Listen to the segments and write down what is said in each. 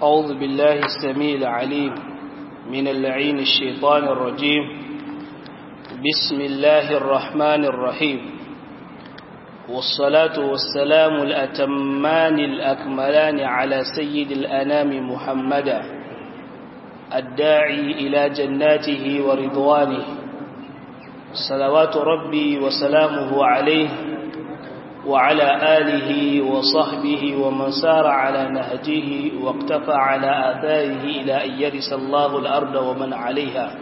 أعوذ بالله السميع العليم من اللعين الشيطان الرجيم بسم الله الرحمن الرحيم والصلاة والسلام الأتمان الأكملان على سيد الأنام محمدا الداعي إلى جناته ورضوانه صلوات ربي وسلامه عليه وعلى آله وصحبه ومن سار على نهجه واقتفى على آثاره إلى أن يرث الله الأرض ومن عليها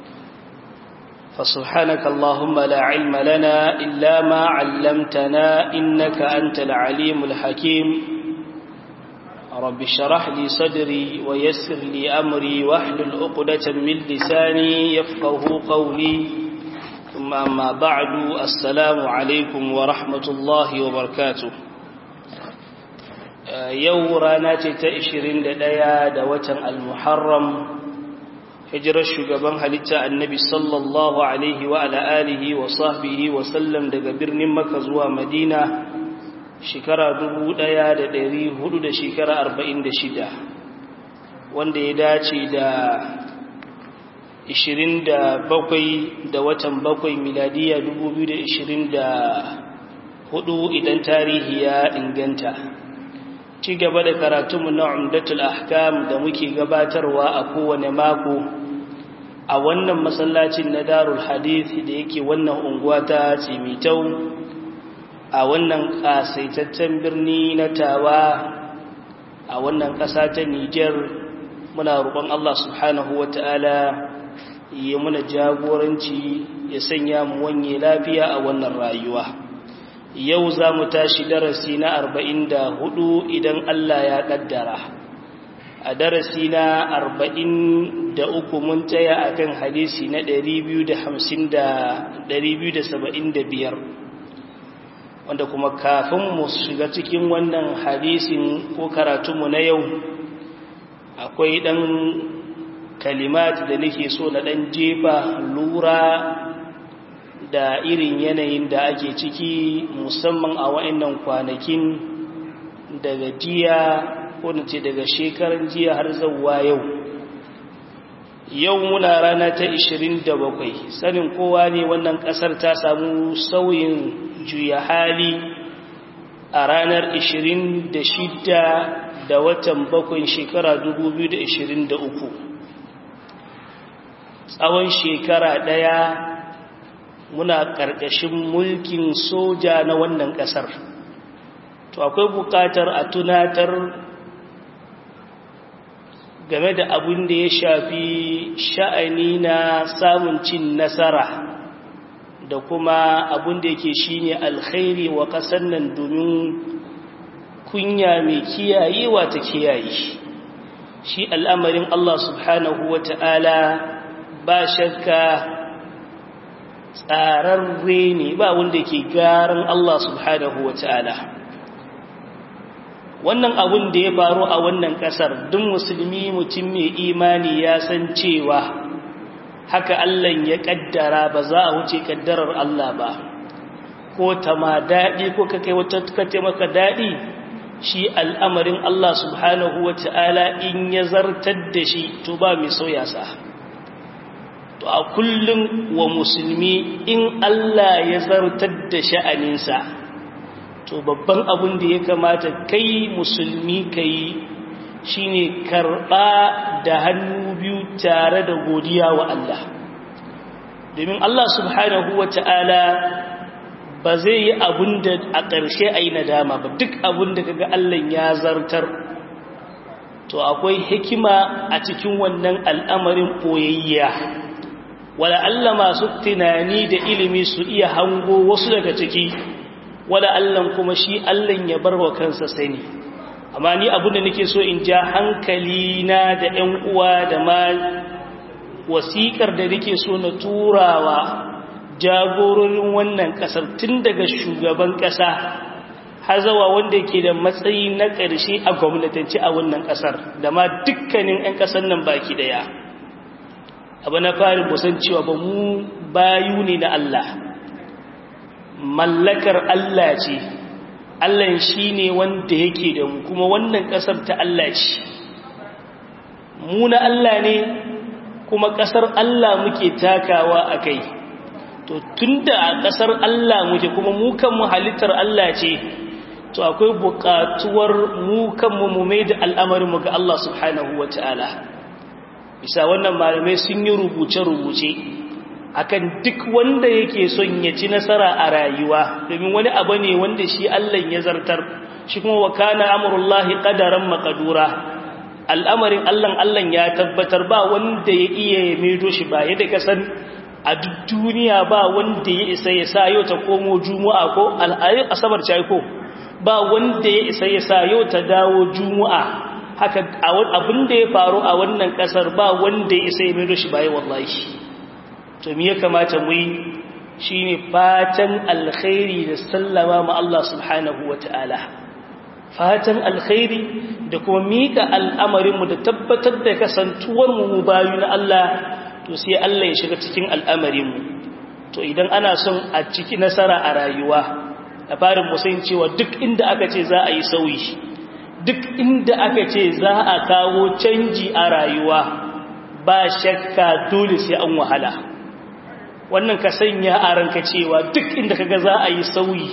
فسبحانك اللهم لا علم لنا إلا ما علمتنا إنك أنت العليم الحكيم رب اشرح لي صدري ويسر لي أمري واحلل عقدة من لساني يفقه قولي ثم أما بعد السلام عليكم ورحمة الله وبركاته يو رانات تأشرين لديا دوة المحرم هجر الشقبان هلتا النبي صلى الله عليه وعلى آله وصحبه وسلم دقبرن مكزوى مدينة شكرا دبو ديا دري هدو شكرا أربعين دشدا wanda ya dace da 27 da watan bakwai miladiya 2024 idan tarihi ya inganta ci gaba da karatunmu na umdatul ahkam da muke gabatarwa a kowane mako a wannan masallacin na darul hadith da yake wannan unguwa ta tsimitau a wannan kasaitaccen birni na tawa a wannan ƙasa ta niger muna roƙon allah subhanahu wa ta'ala yi muna jagoranci ya sanya mu wanye lafiya a wannan rayuwa yau za mu tashi darasi na arba'in da hudu idan Allah ya kaddara a darasi na arba'in da uku mun tsaya a kan hadisi na ɗari biyu da hamsin da ɗari biyu da saba'in da biyar wanda kuma kafin mu shiga cikin wannan hadisin ko karatunmu na yau akwai ɗan kalimat da nake so na ɗan jefa lura da irin yanayin da ake ciki musamman a wa'annan kwanakin daga jiya ko ce daga shekaran jiya har zauwa yau yau muna rana ta 27 sanin kowa ne wannan ƙasar ta samu sauyin juya hali a ranar 26 da watan bakwai shekara 2023 tsawon shekara ɗaya muna ƙarƙashin mulkin soja na wannan ƙasar to akwai buƙatar a tunatar game da abin da ya shafi sha'ani na samun cin nasara da kuma abin da yake shine alkhairi wa ƙasar nan domin kunya mai kiyayewa ta kiyaye shi al'amarin Allah subhanahu wa ta'ala ba shakka tsararre ne ba wanda ke garin Allah subhanahu wa ta'ala wannan abun da ya faru a wannan ƙasar duk musulmi mutum mai imani ya san cewa haka Allah ya ƙaddara ba za a wuce ƙaddarar Allah ba ko ta ma daɗi ko ka kai wata kate maka daɗi shi al'amarin Allah subhanahu wa ta'ala in ya zartar da shi to ba mai sauya sa. to a kullum wa musulmi in Allah ya zartar da sha'aninsa to babban abin da ya kamata kai musulmi ka yi shi ne karɓa da hannu biyu tare da godiya wa Allah domin Allah subhanahu wa ta'ala ba zai yi abin da a ƙarshe a yi nadama ba duk abin da kaga Allah ya zartar to akwai hikima a cikin wannan al'amarin ɓoyayya wala Allah masu tunani da ilimi su iya hango wasu daga ciki wala Allah kuma shi Allah ya bar wa kansa sani amma ni abin da nake so in ja hankali na da ƴan uwa da ma wasiƙar da nake so na turawa jagororin wannan ƙasar tun daga shugaban ƙasa har zawa wanda ke da matsayi na ƙarshe a gwamnatance a wannan ƙasar da ma dukkanin 'yan ƙasar nan baki ɗaya abu na fari musan cewa ba mu bayu ne na Allah mallakar Allah ce Allah shi ne wanda yake da mu kuma wannan ƙasar ta Allah ce mu na Allah ne kuma ƙasar Allah muke takawa a kai to tunda a ƙasar Allah muke kuma mu kanmu halittar Allah ce to akwai buƙatuwar mu kanmu mu mai da al'amarinmu ga Allah subhanahu wa ta'ala bisa wannan malamai sun yi rubuce-rubuce akan duk wanda yake son ya ci nasara a rayuwa domin wani abu ne wanda shi Allah ya zartar shi kuma wa kana amrullahi qadaran maqdura al'amarin Allah Allah ya tabbatar ba wanda ya iya ya maido shi ba yadda ka san a duk duniya ba wanda ya isa ya sa yau ta komo juma'a ko al'ayin asabar cai ko ba wanda ya isa ya sa yau ta dawo juma'a haka abin da ya faru a wannan kasar ba wanda ya isa ya maido shi ba wallahi to me ya kamata mu yi shine fatan alkhairi da sallama ma Allah subhanahu wataala fatan alkhairi da kuma mika al'amarin mu da tabbatar da kasantuwar mu bayu na Allah to sai Allah ya shiga cikin al'amarin mu to idan ana son a ciki nasara a rayuwa da farin mu san cewa duk inda aka ce za a yi sauyi duk inda aka ce za a kawo canji a rayuwa ba shakka dole sai an wahala wannan ka sanya a ranka cewa duk inda kaga za a yi sauyi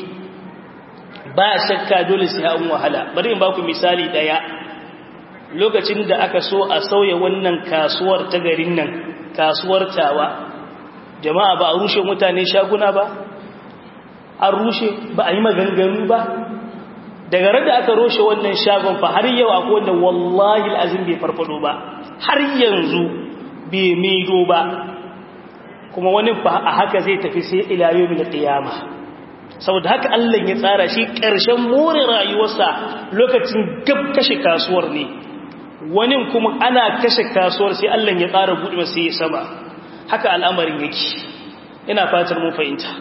ba shakka dole sai an wahala bari in ba ku misali daya lokacin da aka so a sauya wannan kasuwar ta garin nan kasuwar tawa jama'a ba a rushe mutane shaguna ba an rushe ba a yi maganganu ba daga rada aka rushe wannan shagon fa har yau akwai wanda wallahi al'azim bai farfado ba har yanzu bai mido ba kuma wani ba a haka zai tafi sai ila yawmil qiyama saboda haka Allah ya tsara shi ƙarshen more rayuwarsa lokacin gab kashe kasuwar ne wani kuma ana kashe kasuwar sai Allah ya tsara buɗe masa ya sama haka al'amarin yake ina fatar mun fahimta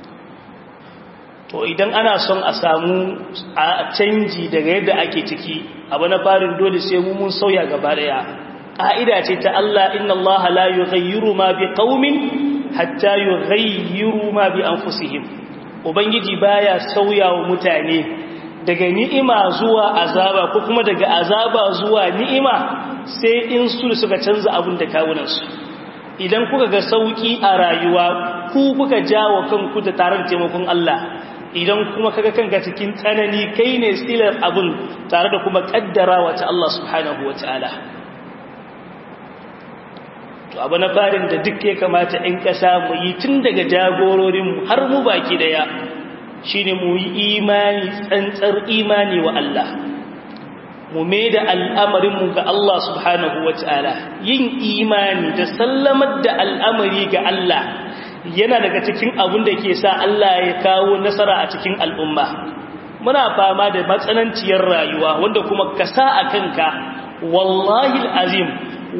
to idan ana son a samu a canji daga yadda ake ciki abu na farin dole sai mu mun sauya gaba daya ƙa'ida ce ta Allah inna Allah la yughayyiru ma bi qaumin hatta yughayyiru ma bi anfusihim ubangiji baya sauya wa mutane daga ni'ima zuwa azaba ko kuma daga azaba zuwa ni'ima sai in su suka canza abin da kawunansu idan kuka ga sauki a rayuwa ku kuka jawo kanku da taron taimakon Allah idan kuma kaga kanka cikin tsanani kai ne silar abun tare da kuma kaddarawa ta Allah subhanahu wataala to abu na farin da duk ya kamata in kasa mu yi tun daga jagororin har mu baki daya shine mu yi imani tsantsar imani wa Allah mu mai da al'amarin mu ga Allah subhanahu wataala yin imani da sallamar da al'amari ga Allah yana daga cikin abin da ke sa Allah ya kawo nasara a cikin al'umma muna fama da matsananciyar rayuwa wanda kuma ka sa a kanka wallahi azim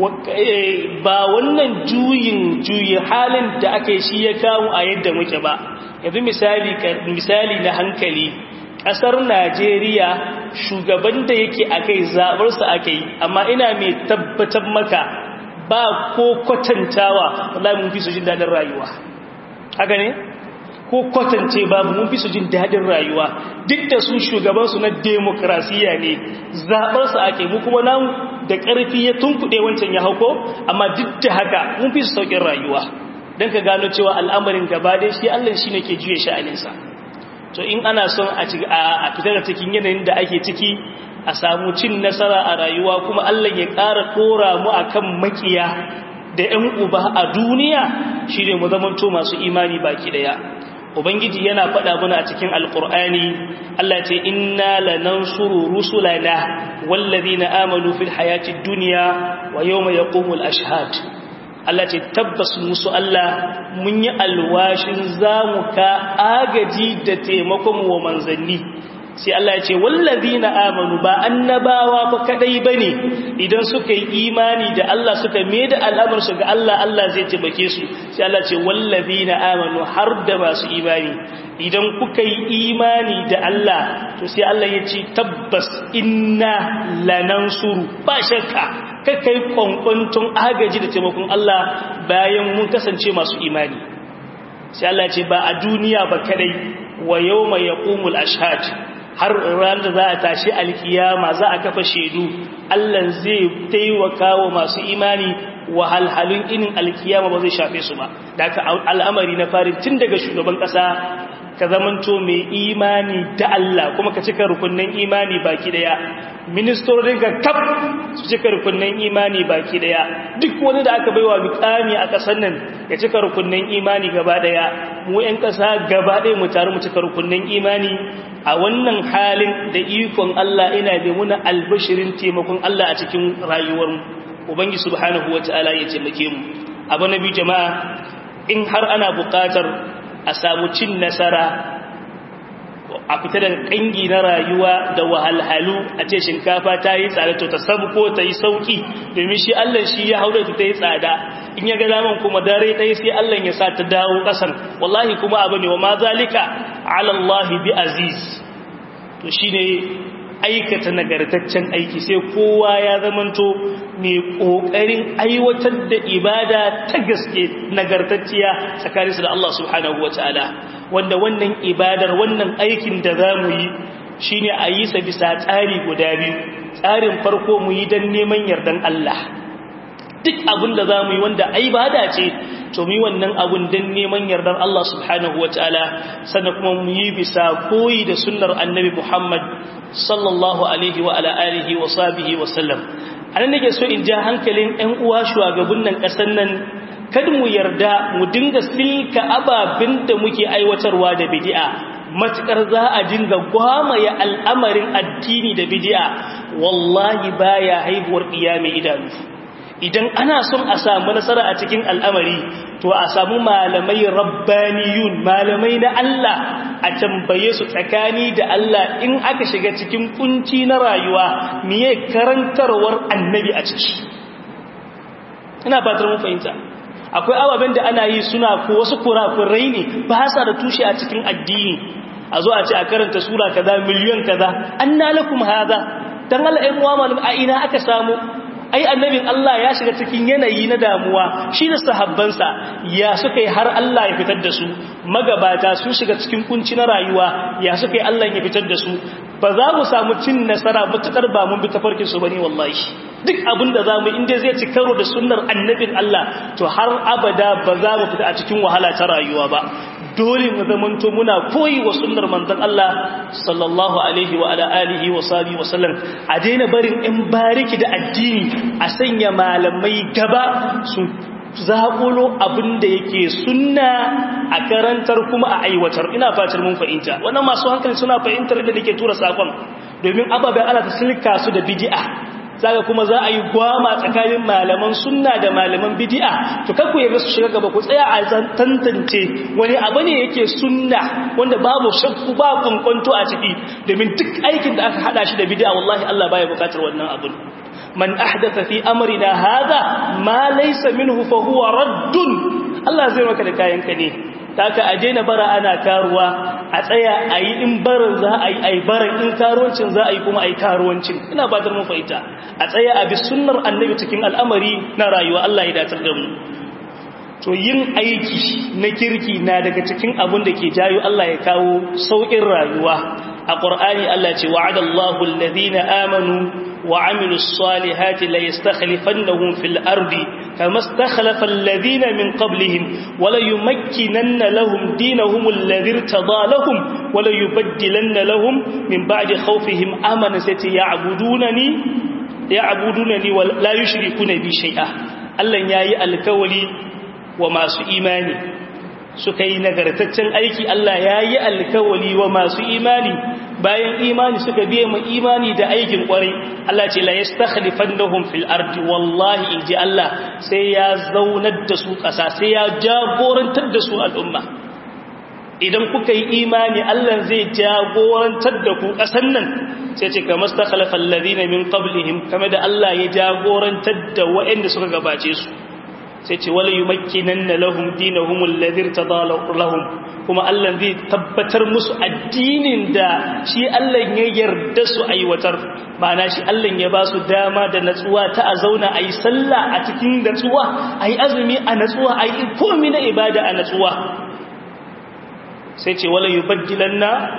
ba wannan juyin juyi halin da ake shi ya kawo a yadda muke ba yanzu misali misali na hankali ƙasar Najeriya shugaban da yake akai zaɓarsa aka yi amma ina mai tabbatar maka ba ko kwatantawa wallahi mun fi su jin daɗin rayuwa haka ne ko kwatance babu mun fi su jin daɗin rayuwa duk da su shugabansu na demokrasiya ne zaɓarsa ake mu kuma nan da ƙarfi ya tunkuɗe wancan ya hauko amma duk da haka mun fi su sauƙin rayuwa don ka gano cewa al'amarin gaba dai shi allah shi ne ke juya sha'aninsa to in ana son a fitar da cikin yanayin da ake ciki a samu cin nasara a rayuwa kuma allah ya ƙara ɗora mu a kan makiya da ‘yan uba a duniya shi ne mu zamanto masu imani baki daya ubangiji yana faɗa muna a cikin alƙur'ani Allah ce inna lanansuru rusulana wallazina amanu fil hayati dunya wa yawma yaqumul ashhad Allah ce tabbas musu Allah mun yi alwashin zamu ka agaji da taimakon wa manzanni sai Allah ya ce wallazina amanu ba annabawa ba kadai bane idan suka yi imani da Allah suka mai da al'amar su ga Allah Allah zai taimake su sai Allah ce wallazina amanu har da masu imani idan kuka yi imani da Allah to sai Allah ya ce tabbas inna lanansuru ba shakka kakkai kwankwancin agaji da taimakon Allah bayan mun kasance masu imani sai Allah ya ce ba a duniya ba kadai wa yawma yaqumul ashhad har ran da za a tashi alkiyama za a kafa shaidu Allah zai taimaka wa masu imani wahalhalun inin alkiyama ba zai shafe su ba da aka al'amari na farin tun daga shugaban ƙasa ka zamanto mai imani da Allah kuma ka cika rukunnan imani baki daya ministorin ka kaf su cika rukunnan imani baki daya duk wani da aka baiwa mukami a ƙasar nan ya cika rukunnan imani gaba daya mu ƴan ƙasa gaba ɗaya mu taru mu cika rukunnan imani a wannan halin da ikon Allah ina da muna albashirin taimakon Allah a cikin rayuwar mu ubangi subhanahu wataala ya taimake mu abu na biyu jama'a in har ana buƙatar a samu cin nasara a fita da ƙangi na rayuwa da wahalhalu a ce shinkafa ta yi tsada to ta sabko ta yi sauki domin shi Allah shi ya haure ta yi tsada in ya ga zaman kuma dare ɗaya sai Allah ya sa ta dawo ƙasan wallahi kuma abu ne wa ma zalika ala Allah bi aziz to shine aikata nagartaccen aiki sai kowa ya zamanto mai ƙoƙarin aiwatar da ibada ta gaske nagartacciya tsakaninsu da Allah subhanahu wa ta'ala wanda wannan ibadar wannan aikin da za mu yi shi ne a yi sa bisa tsari guda biyu tsarin farko mu yi don neman yardan Allah duk abin da za mu yi wanda ibada ce to mu yi wannan abin don neman yardar Allah subhanahu wa ta'ala sannan kuma mu yi bisa koyi da sunnar annabi Muhammad sallallahu alaihi wa ala alihi wa sahbihi wa sallam anan nake so in ja hankalin ƴan uwa shugaban nan ƙasar nan kada mu yarda mu dinga silka ababin da muke aiwatarwa da bid'a matukar za a dinga gwamaya al'amarin addini da bid'a wallahi baya haihuwar iyami idanu idan ana son a samu nasara a cikin al'amari to a samu malamai rabbaniyun malamai na Allah a tambaye su tsakani da Allah in aka shiga cikin kunci na rayuwa miye karantarwar annabi a ciki ina fatar mun fahimta akwai ababen da ana yi suna ko wasu kurakurai ne ba sa da tushe a cikin addini a zo a ce a karanta sura kaza miliyan kaza anna lakum hada dan Allah ɗan uwa malum a ina aka samu ai annabin Allah ya shiga cikin yanayi na damuwa shi da sahabbansa ya suka yi har Allah ya fitar da su magabata su shiga cikin kunci na rayuwa ya suka yi Allah ya fitar da su ba za mu samu cin nasara matuƙar ba mun bi tafarkin su bane wallahi duk abin da za mu inda zai ci karo da sunnar annabin Allah to har abada ba za mu fita a cikin wahala ta rayuwa ba dole mu zamanto muna koyi wa sunnar manzon Allah sallallahu alaihi wa ala alihi wa sahbihi wa sallam a daina barin in bariki da addini a sanya malamai gaba su zaƙulo abin da yake sunna a karantar kuma a aiwatar ina fatar mun fahimta wannan masu hankali suna fahimtar da nake tura sakon domin ababen ana ta silka su da bid'a saka kuma za a yi gwama tsakanin malaman sunna da malaman bid'a to kakku yaga su shiga gaba ku tsaya a tantance wani abu ne yake sunna wanda babu shakku ba kwankwanto a ciki domin duk aikin da aka hada shi da bid'a wallahi Allah baya bukatar wannan abun man ahdatha fi amrina hadha ma laysa minhu fa huwa raddun Allah zai maka da kayanka ne taka aje na bara ana karuwa a tsaya a yi in barin za a yi a yi barin in karuwancin za a yi kuma a yi karuwancin ina ba da mun fahimta a tsaya a bi sunnar annabi cikin al'amari na rayuwa Allah ya datar da mu to yin aiki na kirki na daga cikin abin da ke jayo Allah ya kawo sauƙin rayuwa a ƙur'ani Allah ce wa'adallahu alladhina amanu wa amilus salihati la yastakhlifannahum fil ardi kama istakhlafa alladhina min qablihim wa la yumakkinanna lahum dinahum alladhi irtada lahum wa la yubaddilanna lahum min ba'di khawfihim amana sati ya'budunani ya'budunani wa la yushrikuna bi shay'a Allah yayi alkawali wa masu imani suka yi nagartaccen aiki Allah ya yi alkawali wa masu imani bayan imani suka biye mu imani da aikin kwarai Allah ce la yastakhlifannahum fil ardi wallahi inji Allah sai ya zaunar da su ƙasa sai ya jagorantar da su al'umma idan kuka yi imani Allah zai jagorantar da ku ƙasan nan sai ce kamar stakhlafal ladina min qablihim kamar da Allah ya jagorantar da waɗanda suka gabace su sai ce wala yumakkinanna lahum dinahum alladhi irtada lahum kuma Allah zai tabbatar musu addinin da shi Allah ya yarda su aiwatar ma'ana shi Allah ya ba su dama da natsuwa ta a zauna ayi sallah a cikin natsuwa ayi azumi a natsuwa ayi komai na ibada a natsuwa sai ce wala yubaddilanna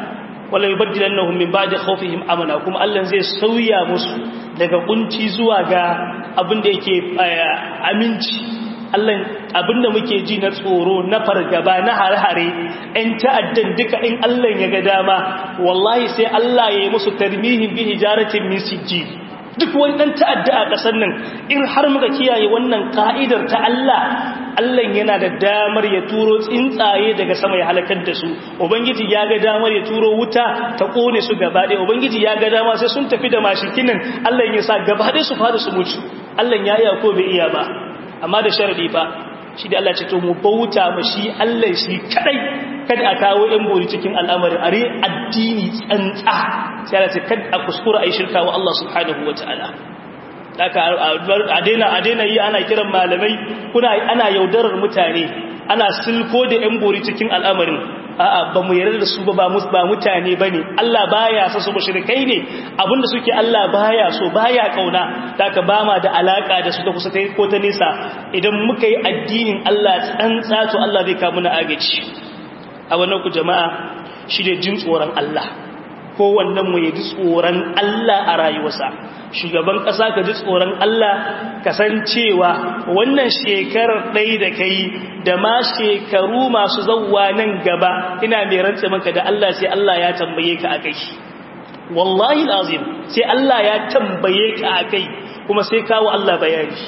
wala yubaddilannahum min ba'di khawfihim amana kuma Allah zai sauya musu daga kunci zuwa ga abin da yake aminci Allah abinda muke ji na tsoro na fargaba na hare-hare ɗan ta'addan duka in Allah ya ga dama wallahi sai Allah ya yi musu tarmihin bi hijaratin min sijjil duk wani ɗan ta'adda a ƙasar nan in har muka kiyaye wannan ka'idar ta Allah Allah yana da damar ya turo tsuntsaye daga sama ya halakar da su ubangiji ya ga damar ya turo wuta ta kone su gaba ɗaya ubangiji ya ga dama sai sun tafi da mashikinan Allah ya sa gaba ɗaya su fara su mutu Allah ya iya ko bai iya ba amma da sharadi fa shi da Allah ce to mu bauta ma shi Allah shi kadai kada a kawo yan bori cikin al'amarin are addini tsantsa sai Allah ce kada a kuskura ayi shirka wa Allah subhanahu wataala haka a daina a daina yi ana kiran malamai kuna ana yaudarar mutane ana silko da yan bori cikin al'amarin a'a ba mu yarda da su ba ba mutane bane Allah baya sa su mushrikai ne abinda suke Allah baya so baya kauna daga ba ma da alaka da su ta kusa ta ko ta nisa idan muka yi addinin Allah tsantsa to Allah zai kawo na agaci a wannan ku jama'a shi ne jin tsoron Allah kowannen mu ya ji tsoron Allah a rayuwarsa shugaban ƙasa ka ji tsoron Allah kasancewa wannan shekarar ɗai da ka yi da ma shekaru masu zauwa nan gaba ina mai rantse maka da Allah sai Allah ya tambaye ka a kai wallahi azim sai Allah ya tambaye ka a kai kuma sai kawo Allah bayani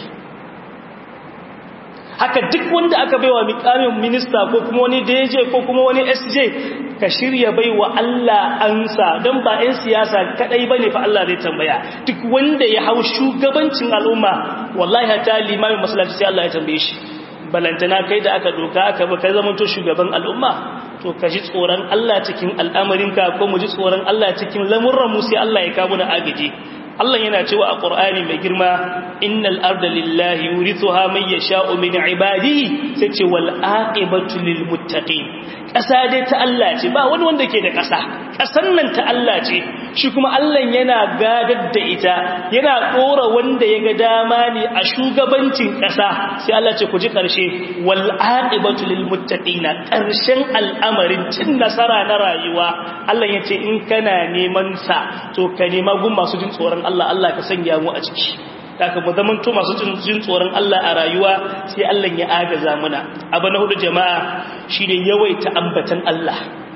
haka duk wanda aka baiwa mikamin minista ko kuma wani DJ ko kuma wani SJ ka shirya baiwa Allah ansa don ba 'yan siyasa kadai bane fa Allah zai tambaya duk wanda ya hau shugabancin al'umma wallahi ta limamin masallaci sai Allah ya tambaye shi balantana kai da aka doka aka ba kai zamanto shugaban al'umma to ka ji tsoron Allah cikin al'amarinka ko mu ji tsoron Allah cikin lamurran mu sai Allah ya kawo na agaji Allah yana cewa a Qur'ani mai girma innal arda lillahi yurithuha man yasha'u min ibadihi sai ce wal aqibatu lil muttaqin ƙasa dai ta Allah ce ba wani wanda ke da ƙasa ƙasan nan ta Allah ce shi kuma Allah yana gadar da ita yana ɗora wanda ya ga dama ne a shugabancin ƙasa sai Allah ce ku ji ƙarshe wal aqibatu lil muttaqina ƙarshen al'amarin cin nasara na rayuwa Allah ya ce in kana neman sa to ka nema gun masu jin tsoron Allah Allah ka sanya mu a ciki daga mu zaman to masu jin tsoron Allah a rayuwa sai Allah ya agaza muna abu na hudu jama'a shine yawaita ambatan Allah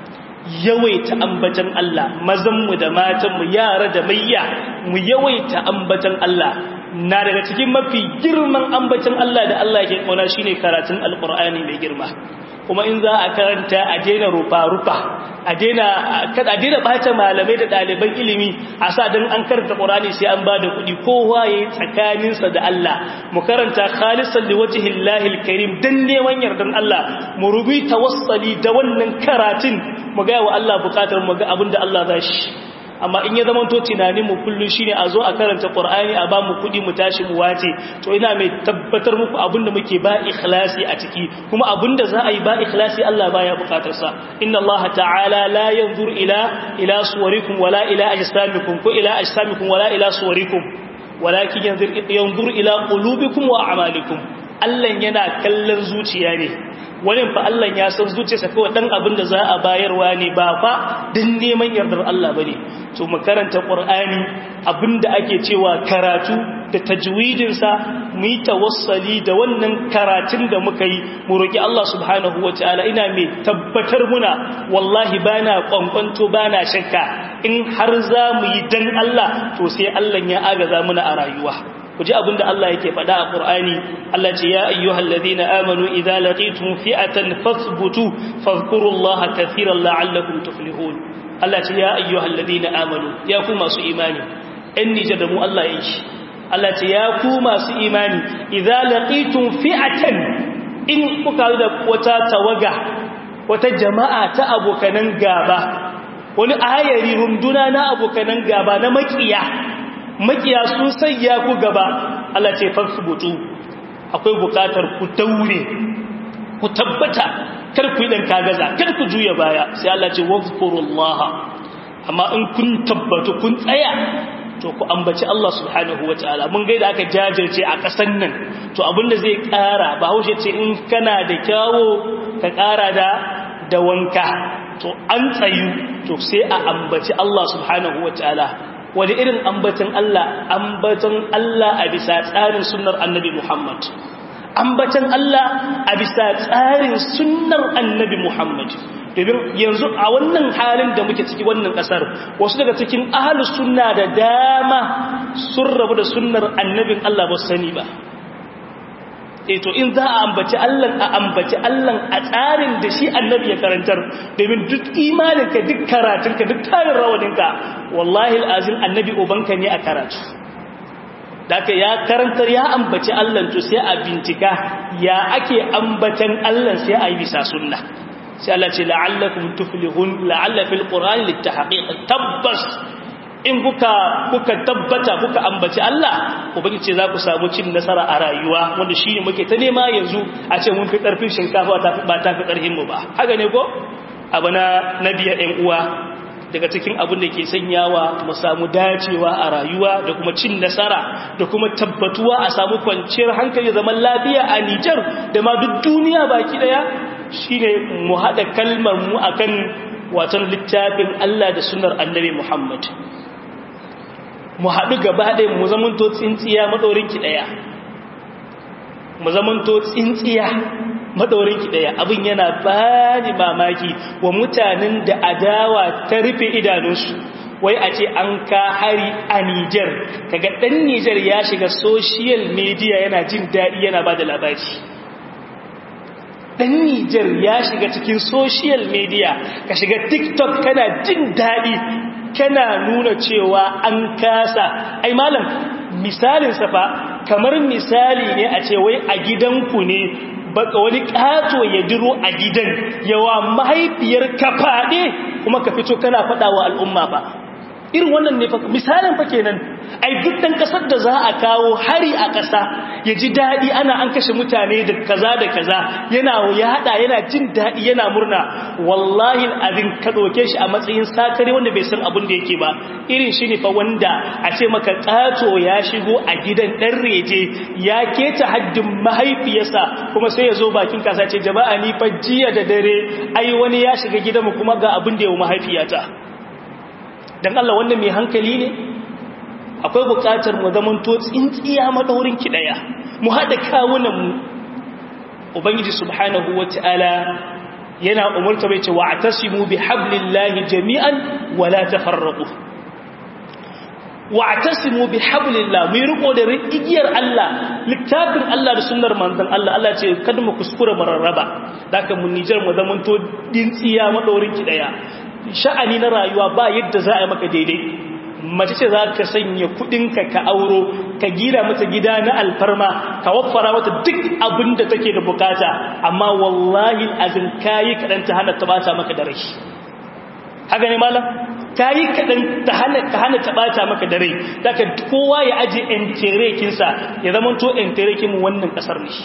yawaita ambatan Allah mazan mu da matan mu yara da mayya mu yawaita ambatan Allah na daga cikin mafi girman ambatan Allah da Allah ke kauna shine karatun alqur'ani mai girma kuma in za a karanta a daina rufa-rufa a daina bata malamai da ɗaliban ilimi a sa don an karanta ƙorani sai an ba da kuɗi kowa ya yi tsakaninsa da Allah mu karanta khalisan da wace hillahil karim don neman yardan Allah mu rubi tawassali da wannan karatun mu gaya wa Allah bukatar mu ga abin da Allah za shi amma in ya zama to tunanin mu kullun shine a zo a karanta Qur'ani a ba mu kudi mu tashi mu wace to ina mai tabbatar muku abinda muke ba ikhlasi a ciki kuma abinda za a yi ba ikhlasi Allah baya bukatar sa inna Allah ta'ala la yanzur ila ila suwarikum wala ila ajsamikum ko ila ajsamikum wala ila suwarikum walakin yanzur yanzur ila qulubikum wa a'malikum Allah yana kallon zuciya ne wani fa Allah ya san zuciyarsa kawai dan abin da za a bayarwa ne ba fa din neman yardar Allah bane to mu karanta Qur'ani abinda ake cewa karatu da tajwidin sa mu yi tawassali da wannan karatun da muka yi mu roki Allah subhanahu wataala ina mai tabbatar muna wallahi bana kwankwanto bana shakka in har za mu yi dan Allah to sai Allah ya agaza muna a rayuwa ku ji abinda Allah yake faɗa a Qur'ani Allah ce ya ayyuhal ladina amanu idza laqitum fi'atan fathbutu fadhkurullaha katiran la'allakum tuflihun Allah ce ya ayyuhal ladina amanu ya ku masu imani ɗan Nijar da mu Allah yake Allah ce ya ku masu imani idza laqitum fi'atan in kuka da wata tawaga wata jama'a ta abokanan gaba wani ayari runduna na abokanan gaba na makiya makiya sun sayya ku gaba Allah ce fasbutu akwai bukatar ku daure ku tabbata kar ku yi dan kagaza kar ku juya baya sai Allah ce wazkurullah amma in kun tabbatu kun tsaya to ku ambaci Allah subhanahu wataala mun ga da aka jajirce a kasan nan to abinda zai kara ba haushe ce in kana da kyawo ka kara da da wanka to an tsayu to sai a ambaci Allah subhanahu wataala wani irin ambatan Allah ambatan Allah a bisa tsarin sunnar annabi Muhammad ambatan Allah a bisa tsarin sunnar annabi Muhammad domin yanzu a wannan halin da muke ciki wannan kasar wasu daga cikin ahlus sunna da dama sun rabu da sunnar annabin Allah ba sani ba eh to in za a ambaci Allah a ambaci Allah a tsarin da shi annabi ya karantar domin duk imaninka duk karatunka duk tarin rawaninka wallahi alazim annabi ubanka ne a karatu Daka ya karantar ya ambaci Allah to sai a bincika ya ake ambatan Allah sai a yi bisa sunna sai Allah ce la'allakum tuflihun la'alla fil qur'ani litahqiq tabbas in kuka kuka tabbata kuka ambaci Allah ubangiji ce za ku samu cin nasara a rayuwa wanda shine muke ta nema yanzu a ce mun fi karfin shinkafa ta ba ta fi karfin mu ba haka ne ko abana nabiya ɗan uwa daga cikin abin da ke sanyawa mu samu dacewa a rayuwa da kuma cin nasara da kuma tabbatuwa a samu kwanciyar hankali zaman lafiya a Nijar da ma duk duniya baki daya shine mu hada kalmar mu akan watan littafin Allah da sunnar Annabi Muhammad mu hadu gaba ɗaya mu zamanto tsintsiya madaurin ki daya mu zamanto tsintsiya madaurin ki daya abin yana bani mamaki wa mutanen da adawa ta rufe idanunsu wai a ce an ka hari a Niger kaga dan Niger ya shiga social media yana jin dadi yana bada labari dan Niger ya shiga cikin social media ka shiga TikTok kana jin dadi kana nuna cewa an kasa ai malam misalin safa kamar misali ne a ce wai a gidanku ne baka wani kato ya diro a gidan yawa mahaifiyar ka faɗe kuma ka fito kana faɗa wa al'umma ba irin wannan ne misalin fa kenan ai duk dan kasar da za a kawo hari a ƙasa ya ji daɗi ana an kashe mutane da kaza da kaza yana ya hada yana jin daɗi yana murna wallahi abin ka ɗauke shi a matsayin sakare wanda bai san abin da yake ba irin shi ne fa wanda a ce maka ƙato ya shigo a gidan ɗan reje ya keta haddin mahaifiyarsa kuma sai ya zo bakin kasa ce jama'a ni fa jiya da dare ai wani ya shiga gidanmu kuma ga abin da ya mahaifiyata dan Allah wannan mai hankali ne akwai bukatar mu zamanto tsintsiya madaurin ki daya mu hada kawunan mu ubangiji subhanahu wataala yana umurta bai ce wa'tasimu bihablillahi jami'an wala tafarraqu wa'tasimu bihablillah mu riko da igiyar Allah littafin Allah da sunnar manzon Allah Allah ce kada mu kuskura mararraba daka mu Niger mu zamanto tsintsiya madaurin ki daya sha'ani na rayuwa ba yadda za a yi maka daidai mace ce za ka sanya kudinka ka auro ka gina mata gida na alfarma ka waffara mata duk abin da take da bukata amma wallahi azin kayi kaɗan ta hana ta bata maka da rai haka ne malam kayi kaɗan ta hana ta hana ta bata maka da rai daga kowa ya aje enterekinsa ya zama to enterekin wannan ƙasar ne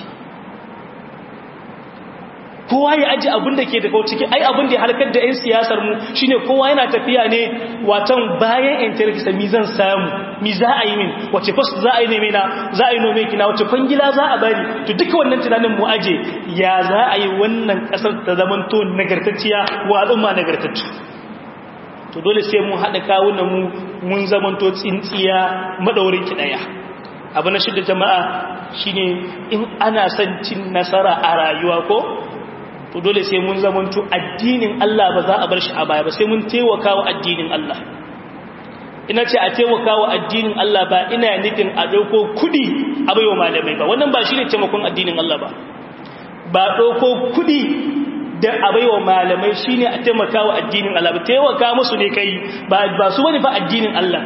kowa ya aji abin da ke da kawo ciki ai abin da ya halakar da 'yan siyasar mu shine kowa yana tafiya ne watan bayan interkisa mi zan samu mi za a yi min wace fas za a yi neme na za a yi nome kina wace kwangila za a bari to duka wannan tunanin mu aje ya za a yi wannan kasar ta zamanto nagartacciya wa al'umma nagartacci to dole sai mun haɗa kawunan mu mun zamanto tsintsiya madaurin ki daya abu na shidda jama'a shine in ana son cin nasara a rayuwa ko to dole sai mun zamanto addinin Allah ba za a bar shi a baya ba sai mun taimaka wa addinin Allah ina ce a taimaka wa addinin Allah ba ina nufin a ɗauko kuɗi a baiwa malamai ba wannan ba shi ne taimakon addinin Allah ba ba ɗauko kuɗi da a baiwa malamai shi ne a taimaka wa addinin Allah ba taimaka musu ne kai ba su wani ba addinin Allah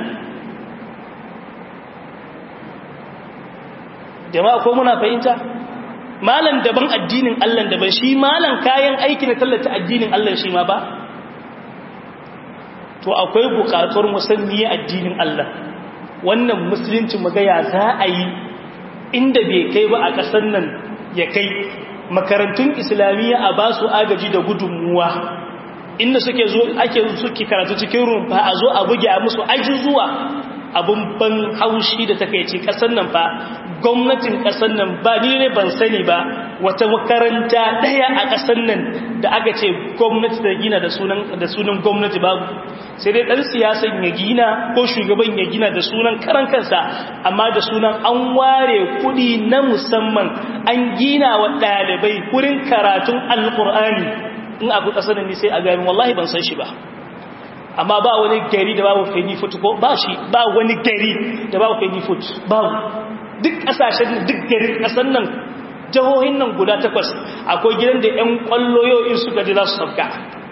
jama'a ko muna fahimta malan daban addinin Allah daban shi malan kayan aiki na tallata addinin Allah shi ma ba to akwai bukatuwar musamman addinin Allah wannan musulunci magaya za a yi inda bai kai ba a ƙasar nan ya kai makarantun islamiyya a ba su agaji da gudunmuwa inda suke zo ake suke karatu cikin rumfa a zo a buge a musu aji zuwa abun ban haushi da takeici kasar nan fa gwamnatin kasar nan ba ni ne ban sani ba wata makaranta daya a kasar nan da aka ce gwamnati da gina da sunan da sunan gwamnati babu sai dai dan siyasan ya gina ko shugaban ya gina da sunan karan kansa amma da sunan an ware kudi na musamman an gina wa dalibai wurin karatun alqur'ani in abu kasar ne sai a gani wallahi ban san shi ba amma ba wani gari da babu feni foot ko ba shi ba wani gari da babu feni foot babu duk kasashen duk garin kasan nan jihohin nan guda takwas akwai gidan da yan kwalloyoyin suka je za su sauka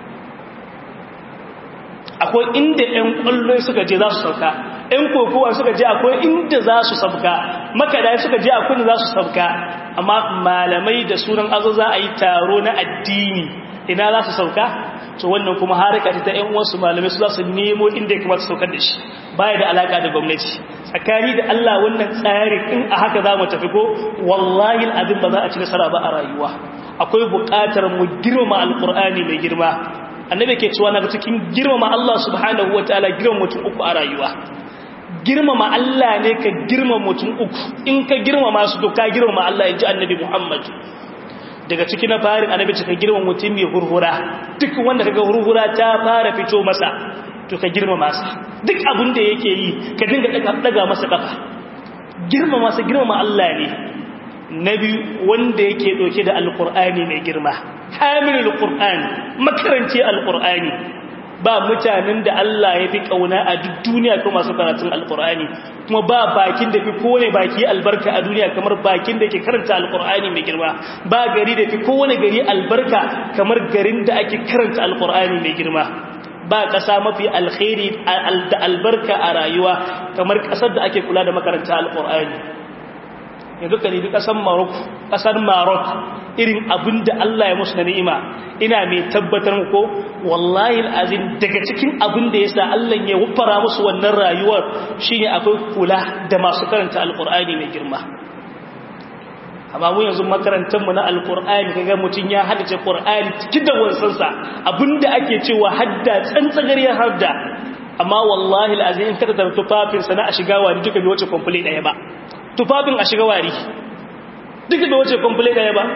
akwai inda yan kwalloyi suka je za su sauka yan kokowa suka je akwai inda za su sauka makada suka je akwai inda za su sauka amma malamai da sunan azo za a yi taro na addini ina za su sauka to wannan kuma harika ta ƴan uwansu malamai su za su nemo inda ya kamata saukar da shi baya da alaka da gwamnati tsakani da Allah wannan tsari in a haka za mu tafi ko wallahi abin ba za a ci nasara ba a rayuwa akwai buƙatar mu girmama alqur'ani mai girma annabi ke cewa naga cikin girmama Allah subhanahu wataala girmama mutum uku a rayuwa girmama Allah ne ka girmama mutum uku in ka girmama su to ka girmama Allah ya ji annabi Muhammad daga ciki na farin annabi ka girma mutum mai hurhura duk wanda kaga hurhura ta fara fito masa to ka girma masa duk abin da yake yi ka dinga daga masa kafa girma masa girma Allah ne nabi wanda yake doke da alqur'ani mai girma hamilul qur'an makaranci alqur'ani ba mutanen da Allah ya fi kauna a duk duniya kuma masu karatun alqur'ani kuma ba bakin da fi kowane baki albarka a duniya kamar bakin da ke karanta alkur'ani mai girma ba gari da fi kowane gari albarka kamar garin da ake karanta alkur'ani mai girma ba ƙasa mafi alkhairi da albarka a rayuwa kamar ƙasar da ake kula da makaranta alkur'ani yanzu ka nemi ƙasar marok ƙasar marok irin abin da Allah ya musu na ni'ima ina mai tabbatar ko wallahi azim daga cikin abin da yasa Allah ya wufara musu wannan rayuwar shine akwai kula da masu karanta alqur'ani mai girma amma mu yanzu makarantar mu na alqur'ani kaga mutun ya haddace qur'ani cikin da wansansa abinda ake cewa hadda tsantsagar ya hadda amma wallahi alazim in kada da tufafin sana a shiga wani duka bai wace complete daya ba tufafin a shiga wari duka bai wace complete daya ba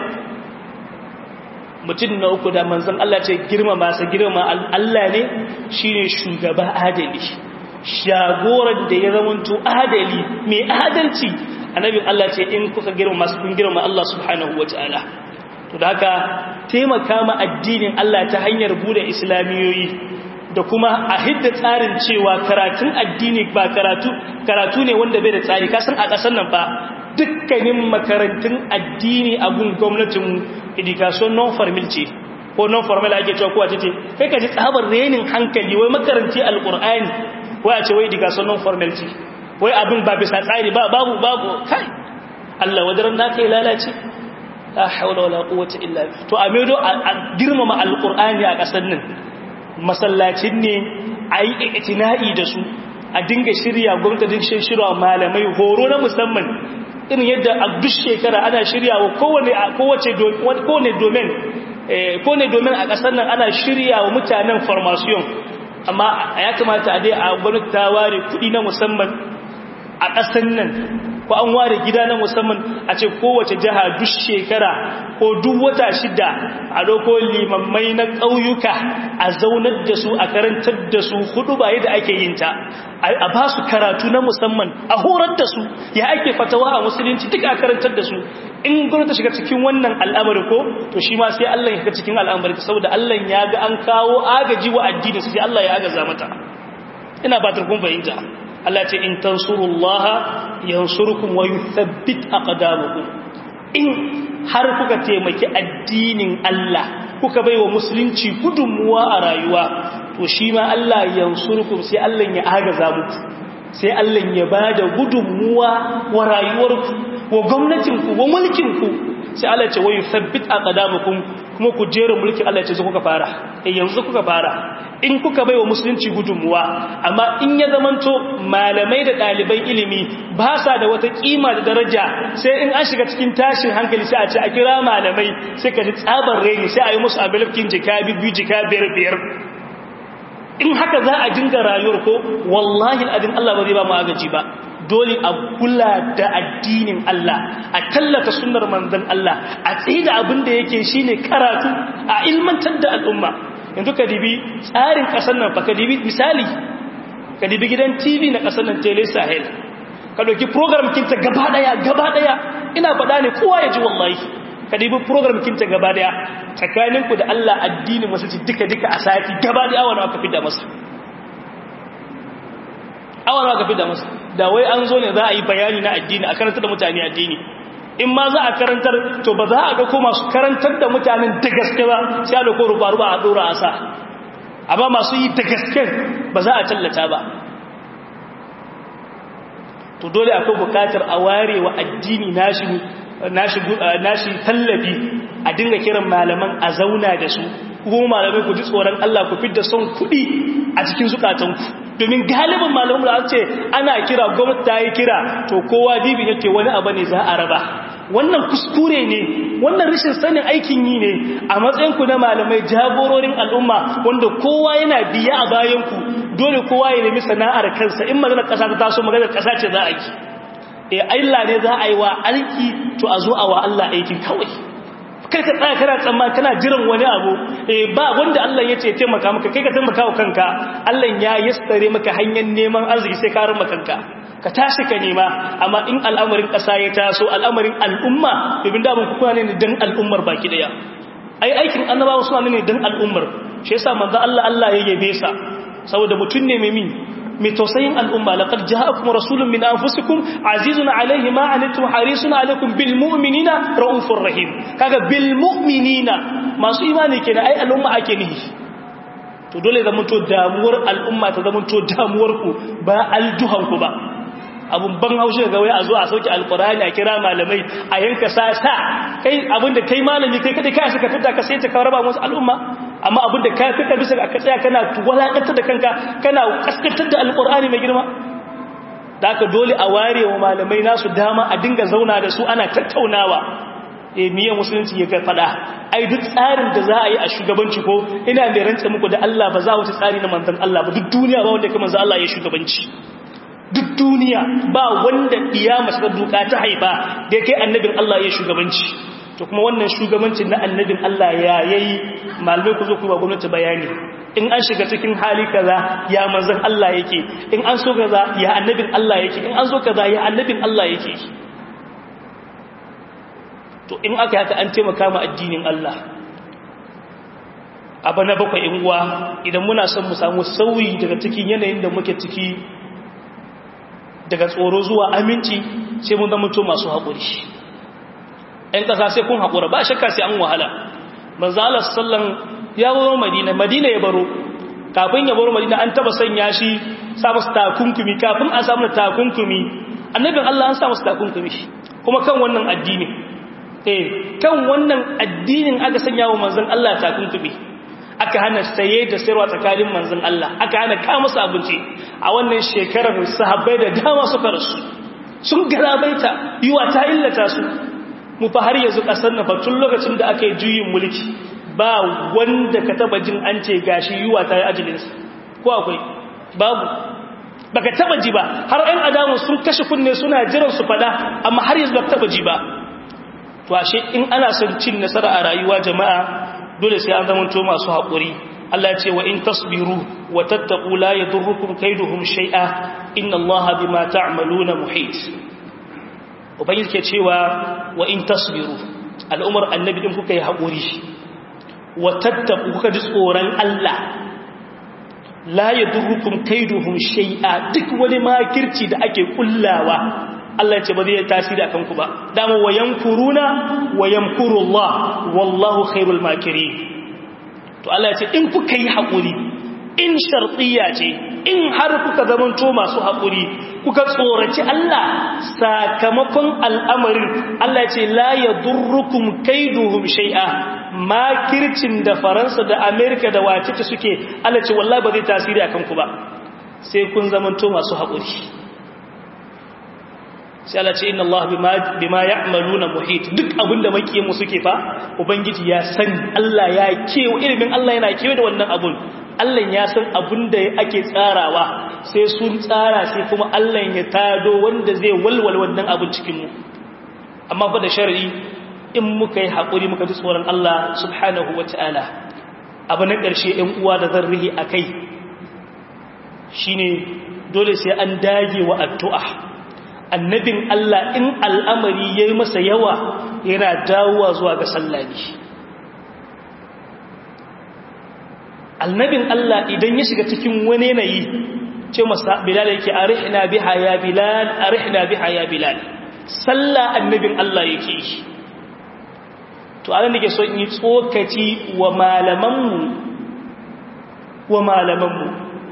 mutum na uku da manzan Allah ce girma masu girma Allah ne shi ne shugaba adali shagoran da ya zamanto adali mai adalci annabin Allah ce in kuka girma masu kun girma Allah subhanahu wa ta'ala to da haka taimaka ma addinin Allah ta hanyar bude islamiyoyi da kuma a hidda tsarin cewa karatun addini ba karatu karatu ne wanda bai da tsari kasan a ƙasar nan ba dukkanin makarantun addini a gun gwamnatin education non-formal ce ko non-formal ake cewa kowace ce kai ka ji tsabar renin hankali wai makaranci alkur'ani wai a ce wai education non-formal ce wai abin ba bisa tsari ba babu babu kai Allah wadaran da kai lalace la haula wala quwwata illa to a medo a girmama alkur'ani a kasar nan masallacin ne ayi itina'i da su a dinga shirya gwamnatin shirya malamai horo na musamman irin yadda a duk shekara ana shirya wa kowace domin kowane domin a ƙasar nan ana shirya wa mutanen formation amma ya kamata a dai a gwamnati ta ware kuɗi na musamman a ƙasar nan ko an ware gida na musamman a ce kowace jiha duk shekara ko duk wata shida a doko limammai na ƙauyuka a zaunar da su a karantar da su hudu ba yadda ake yin ta a ba su karatu na musamman a horar da su ya ake fatawa a musulunci duk a karantar da su in gwamnati shiga cikin wannan al'amari ko to shi ma sai Allah ya shiga cikin al'amari saboda Allah ya ga an kawo agaji wa addini sai Allah ya agaza mata ina ba ta kun fahimta Allah ce in tansurullaha yansurkum wa yuthabbit aqdamakum in har kuka taimaki addinin Allah kuka baiwa musulunci gudunmuwa a rayuwa to shi ma Allah yansurkum sai Allah ya agaza muku sai Allah ya bada gudunmuwa wa rayuwarku wa gwamnatinku wa mulkinku sai Allah ce wa yuthabbit aqdamakum kuma ku jera mulkin Allah ce kuka fara eh yanzu kuka fara in kuka baiwa musulunci gudunmuwa amma in ya zamanto malamai da ɗaliban ilimi ba sa da wata kima da daraja sai in an shiga cikin tashin hankali sai a ce a kira malamai sai ka ji tsabar reni sai a yi musu abilafkin jika biyu jika biyar biyar in haka za a dinga rayuwar ko wallahi al'adin Allah ba zai ba mu agaji ba dole a kula da addinin Allah a tallata sunnar manzon Allah a tsaye da abin da yake shine karatu a ilmantar da al'umma yanzu ka dibi tsarin kasar nan fa ka dibi misali ka dibi gidan TV na kasar nan Tele Sahel ka dauki program kinta gaba daya gaba daya ina faɗa ne kowa ya ji wallahi ka dibi program kinta gaba daya tsakaninku da Allah addinin musulunci duka duka a sati gaba daya wani aka fi da masa awa za ka fi da masa da wai an zo ne za a yi bayani na addini a karantar da mutane addini in ma za a karantar to ba za a ga ko masu karantar da mutanen da gaske ba sai a dauko ruba-ruba a dora a sa amma masu yi da gaske ba za a tallata ba to dole akwai bukatar a ware wa addini nashi tallafi a dinga kiran malaman a zauna da su kuma malamai ku ji tsoron Allah ku fidda son kuɗi a cikin zukatanku domin galibin malamin da ce ana kira gwamnati ta yi kira to kowa dibi yake wani abu ne za a raba wannan kuskure ne wannan rashin sanin aikin yi ne a matsayinku na malamai jagororin al'umma wanda kowa yana biya a bayanku dole kowa ya nemi sana'ar kansa in maganar ƙasa ta taso maganar ƙasa ce za a yi e Allah ne za a yi wa aiki to a zo a wa Allah aikin kawai kai ka tsaya kana tsamma kana jiran wani abu eh ba wanda Allah ya ce taimaka maka kai ka taimaka wa kanka Allah ya yassare maka hanyar neman arziki sai ka rama kanka ka tashi ka nema amma in al'amarin ƙasa ya taso al'amarin al'umma domin da mun kuma ne dan al'ummar baki daya ai aikin annabawa suna ne dan al'ummar shi yasa manzo Allah Allah ya yabe sa saboda mutun ne mai min mai tausayin al'umma laqad ja'akum rasulun min anfusikum azizun alayhi ma antum harisun alaykum bil mu'minina raufur rahim kaga bil mu'minina masu imani kenan ai al'umma ake nihi to dole zaman to damuwar al'umma ta zaman to damuwar ku ba aljuhan ku ba abun ban haushi ga wai a zo a sauke alqur'ani a kira malamai a yanka sa sa kai abinda kai malami kai kada kai suka fita ka sai ta raba musu al'umma amma abinda ka fita bisa ka tsaya kana walakantar da kanka kana kaskantar da alqur'ani mai girma da haka dole a ware wa malamai nasu dama a dinga zauna da su ana tattaunawa e miyan musulunci ya ga fada ai duk tsarin da za a yi a shugabanci ko ina mai rantsa muku da Allah ba za wuce tsari na manzon Allah ba duk duniya ba wanda kuma manzon Allah ya shugabanci duk duniya ba wanda kiyama ta duka ta haifa da kai annabin Allah ya shugabanci to kuma wannan shugabancin na annabin Allah ya yayi malamai ku zo ku ba gwamnati bayani in an shiga cikin hali kaza ya manzon Allah yake in an so kaza ya annabin Allah yake in an so kaza ya annabin Allah yake to in aka haka an taimaka ma addinin Allah abu na bakwai in uwa idan muna son mu samu sauyi daga cikin yanayin da muke ciki daga tsoro zuwa aminci sai mun zama to masu haƙuri ‘yan ƙasa sai kun haƙura ba shakka sai an wahala manzo Allah sallan ya baro madina madina ya baro kafin ya baro madina an taba sanya shi sa musu takunkumi kafin an samu takunkumi annabin Allah an sa musu takunkumi kuma kan wannan addini eh kan wannan addinin aka sanya wa manzon Allah takunkumi aka hana saye da sayarwa tsakanin manzon Allah aka hana ka musu abinci a wannan shekarar sahabbai da dama suka rasu sun garabaita yiwa ta illata su mu fa har yanzu kasar na tun lokacin da aka yi juyin mulki ba wanda ka taba jin an ce gashi yiwa ta yi ajilinsa ko akwai babu baka taba ji ba har ɗan adamu sun kashe kunne suna jiran su fada amma har yanzu baka taba ji ba to ashe in ana son cin nasara a rayuwa jama'a dole sai an zamanto masu haƙuri Allah ce wa in tasbiru wa tattaqu la yadurrukum kaiduhum shay'a inna Allaha bima ta'maluna muhit ubangiji ke cewa wa in tasbiru al'umar annabi din kuka yi haƙuri wa tattaku kuka ji tsoron Allah la yadurrukum kaiduhum shay'a duk wani makirci da ake kullawa Allah ce ba zai tasiri akan ku ba dama wa yankuruna wa yamkurullah wallahu khairul makirin to Allah ya ce in kuka yi haƙuri in shartiya ce in har kuka zamanto masu haƙuri kuka tsoraci Allah sakamakon al'amarin Allah ce la ya durrukum kaiduhum shai'a makircin da faransa da amerika da wacece suke Allah ce wallahi ba zai tasiri a kanku ba sai kun zamanto masu haƙuri sai Allah ce inna Allah bima ya'maluna muhit duk abinda makiyin mu suke fa ubangiji ya sani Allah ya kewa ilimin Allah yana kewa da wannan abun Allah ya san abin da ake tsarawa sai sun tsara sai kuma Allah ya tado wanda zai walwal wannan abin cikinmu amma fa da shar'i in muka yi haƙuri muka ji tsoron Allah subhanahu wa ta'ala abu na ƙarshe ‘yan uwa da zan rihi a kai shi ne dole sai an dage wa addu'a annabin Allah in al'amari ya yi masa yawa yana dawowa zuwa ga sallani annabin Allah idan ya shiga cikin wani yanayi ce masa bilal yake a rihna biha ya bilal a rihna biha ya bilal sallah annabin Allah yake yi to anan nake so in yi tsokaci wa malamanmu wa malamanmu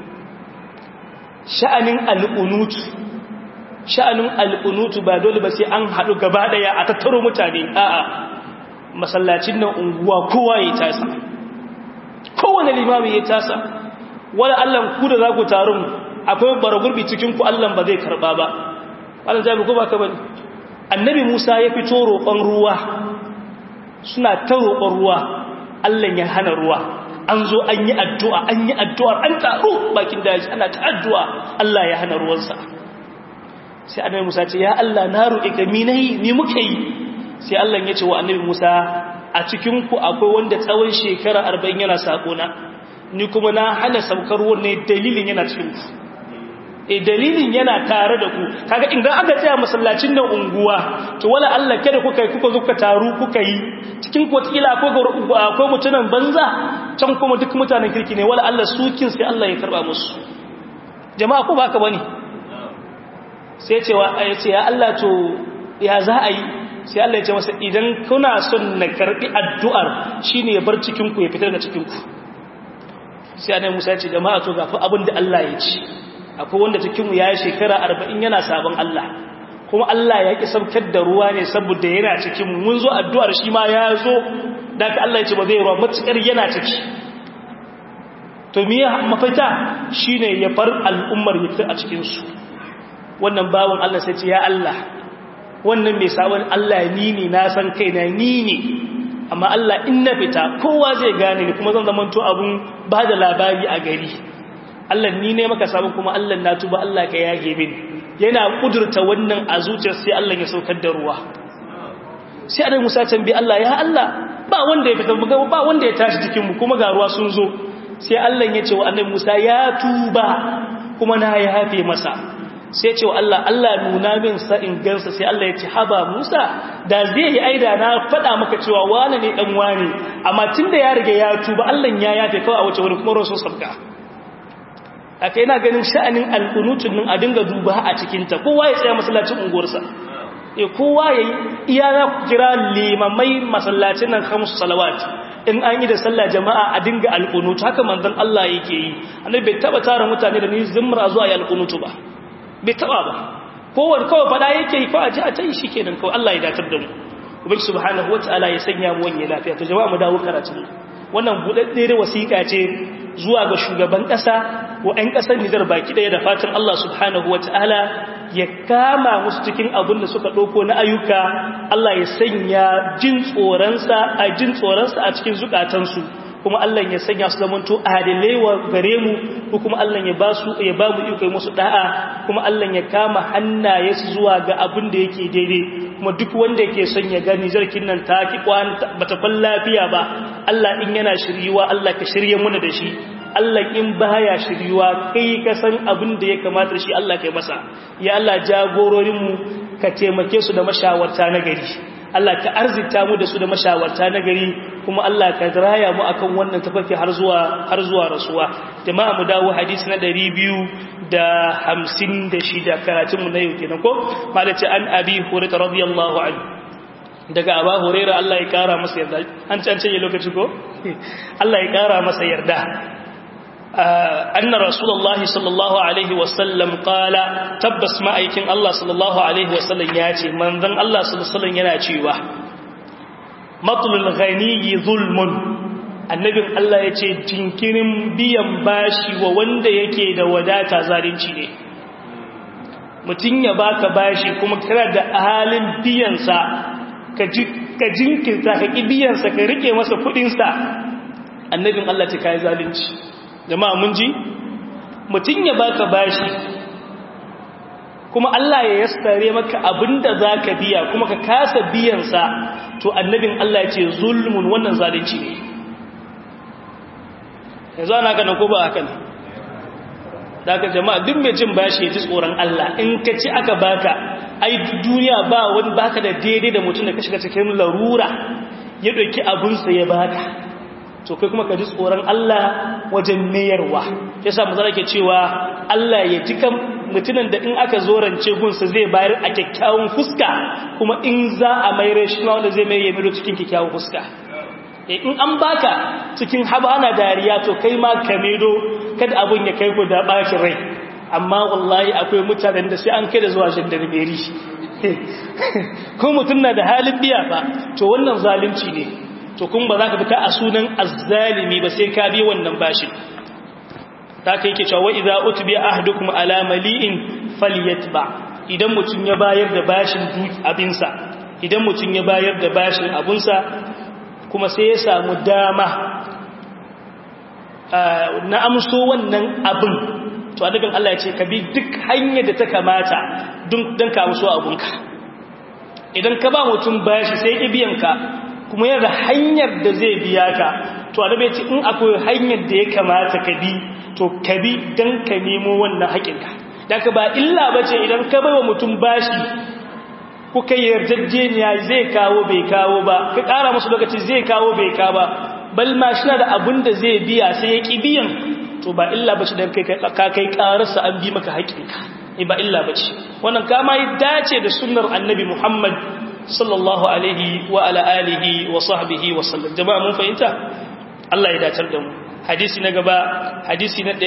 sha'anin al'unutu sha'anin al'unutu ba dole ba sai an haɗu gaba ɗaya a tattaro mutane a'a masallacin nan unguwa kowa ya tasa kowane limami ya tasa wala Allah ku da za ku tarun akwai baragurbi cikin ku Allah ba zai karba ba Allah zai ko ba ka bane annabi Musa ya fito roƙon ruwa suna ta roƙon ruwa Allah ya hana ruwa an zo an yi addu'a an yi addu'ar an taru bakin daji ana ta addu'a Allah ya hana ruwansa sai annabi Musa ce ya Allah na roƙe ka mi nayi mi muka yi sai Allah ya ce wa annabi Musa a cikin ku akwai wanda tsawon shekara 40 yana sakona ni kuma na hana saukar wannan dalilin yana cikin ku e dalilin yana tare da ku kaga idan aka tsaya masallacin nan unguwa to wala Allah kada kuka yi kuka zuka taru kuka yi cikin ku wataƙila akwai mutunan banza can kuma duk mutanen kirki ne wala Allah sukin sai Allah ya karba musu jama'a ko ba haka bane sai cewa ya ce ya Allah to ya za a yi sai Allah ya ce masa idan kuna son na karbi addu'ar shine ya bar cikin ku ya fitar da cikin ku sai annabi Musa ya ce jama'a to gafi abin da Allah ya ce akwai wanda cikin mu yayi shekara 40 yana sabon Allah kuma Allah ya ki saukar da ruwa ne saboda yana cikin mu mun zo addu'ar shi ma ya zo da ka Allah ya ce ba zai ruwa matukar yana ciki to me mafita shine ya bar al'ummar ya a cikin su wannan bawon Allah sai ce ya Allah wannan mai sabon Allah ni ne na san kaina ni ne amma Allah in na fita kowa zai gane ni kuma zan zamanto abun ba da labari a gari Allah ni ne maka sabon kuma Allah na tuba Allah ka yage min yana kudurta wannan a zuciyar sai Allah ya saukar da ruwa sai annabi Musa tambayi Allah ya Allah ba wanda ya fita ba wanda ya tashi cikin mu kuma ga ruwa sun zo sai Allah ya ce wa annabi Musa ya tuba kuma na yafe masa sai ce wa Allah Allah nuna min sa in gansa sai Allah ya ce haba Musa da zai yi aida na faɗa maka cewa wani ne dan wani amma tunda ya riga ya tuba Allah ya yafe kawai a wace wani kuma rasul sabka aka yana ganin sha'anin alqunutun nan a dinga duba a cikin ta kowa ya tsaya masallacin unguwarsa eh kowa yayi iya za ku kira limamai masallacin nan khamsu salawat in an yi da sallah jama'a a dinga alqunut haka manzon Allah yake yi annabi bai taba tara mutane da ni zimra zuwa ya alqunutu ba bai taba ba kowar kawai fada yake yi ko a ji a ta yi shi kenan kawai Allah ya datar da mu ubangi subhanahu wataala ya sanya mu wani lafiya to jama'a mu dawo karatun wannan budaddiyar wasiƙa ce zuwa ga shugaban ƙasa ko ƴan ƙasar Nijar baki ɗaya da fatan Allah subhanahu wataala ya kama musu cikin abin da suka ɗauko na ayyuka Allah ya sanya jin tsoronsa a jin tsoronsa a cikin zukatansu kuma Allah ya sanya su zamanto adalai wa gare mu ko kuma Allah ya ba su ya ba mu iko musu da'a kuma Allah ya kama hannaye su zuwa ga abin da yake daidai kuma duk wanda yake son ya gani zarkin nan ta ki kwan bata fan lafiya ba Allah in yana shiryuwa Allah ka shirye muna da shi Allah in baya shiryuwa kai ka san abin da ya kamata shi Allah kai masa ya Allah jagororin mu ka taimake su da mashawarta na gari Allah ka arzita mu da su da mashawarta na gari kuma Allah ka raya mu akan wannan tafarki har zuwa har zuwa rasuwa jama'a mu dawo hadisi na 256 karatun mu na yau kenan ko malaci an abi hurairah radiyallahu anhu daga aba hurairah Allah ya kara masa yarda an cance lokaci ko Allah ya kara masa yarda أن رسول الله صلى الله عليه وسلم قال تبس ما أيكن الله صلى الله عليه وسلم ياتي من ذن الله صلى الله عليه وسلم يناتي مطل الغني ظلم annabin Allah ya ce jinkirin biyan bashi wa wanda yake da wadata zalunci ne mutum ya baka bashi kuma kana da halin biyansa ka jinkirta ka ƙi biyansa ka rike masa kuɗinsa annabin Allah ce ka yi zalunci jama'a mun ji mutum ya baka bashi kuma Allah ya yassare maka abinda zaka biya kuma ka kasa biyan sa to annabin Allah ya ce zulmun wannan zalunci ne yanzu ana kana ko ba haka ne daga jama'a duk mai jin bashi ya ji tsoron Allah in ka ci aka baka ai duniya ba wani baka da daidai da mutum da ka shiga cikin larura ya ɗauki abinsa ya baka to kai kuma ka ji tsoron Allah wajen mayarwa ya sa mazara ke cewa Allah ya ji kan mutumin da in aka zorance gunsa zai bayar a kyakkyawan fuska kuma in za a mayar shi ma wanda zai mai yamido cikin kyakkyawan fuska in an baka cikin habana dariya to kai ma ka medo kada abun ya kai ku da bashin rai amma wallahi akwai mutanen da sai an kai da zuwa gendarmerie ko mutum na da halin biya ba to wannan zalunci ne to kun ba za ka fita a sunan azzalimi ba sai ka bi wannan bashin ta kai ke cewa idza utbi ahdukum ala mali'in falyatba idan mutum ya bayar da bashin abinsa idan mutum ya bayar da bashin abunsa kuma sai ya samu dama na amso wannan abin to annabin Allah ya ce ka bi duk hanyar da ta kamata don ka amso abinka idan ka ba mutum bashi sai ya biyan ka kuma yana da hanyar da zai biya ka to annabi ya ce in akwai hanyar da ya kamata ka bi to ka bi don ka nemo wannan haƙinka da ka ba illa ba ce idan ka bai wa mutum bashi kuka yarjejeniya zai kawo bai kawo ba ka ƙara musu lokaci zai kawo bai kawo ba bal ma shi da abin da zai biya sai ya ƙi biyan to ba illa ba ce don ka kai ƙararsa an bi maka haƙinka ba illa ba ce wannan kama yi dace da sunnar annabi muhammad sallallahu alaihi wa ala alihi wa sahbihi wa sallam jama'a mun fahimta Allah ya dacar da mu hadisi na gaba hadisi na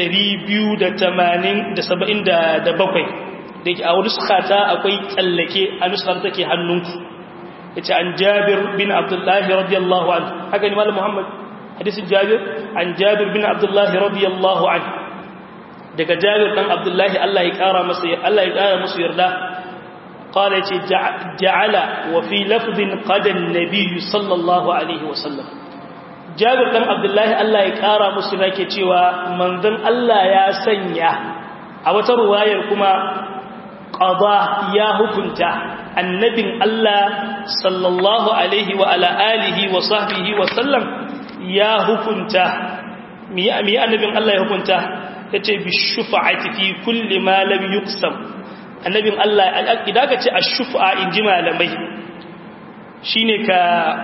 277 da ke a nuskata akwai tsallake a nuskar take hannunku ya ce an jabir bin abdullahi radiyallahu an haka ne malam muhammad hadisin jabir an jabir bin abdullahi radiyallahu an daga jabir dan abdullahi Allah ya kara masa Allah ya kara musu yarda qala yace ja'ala wa fi lafdhin qada an-nabiy sallallahu alaihi wa sallam jabir dan abdullahi Allah ya kara musu yake cewa manzon Allah ya sanya a wata ruwayar kuma qada ya hukunta annabin Allah sallallahu alaihi wa ala alihi wa sahbihi wa sallam ya hukunta mi mi annabin Allah ya hukunta yace bi shufa'ati fi kulli ma lam yuqsam annabin Allah idan ka ce ash-shufa'a inji malamai shine ka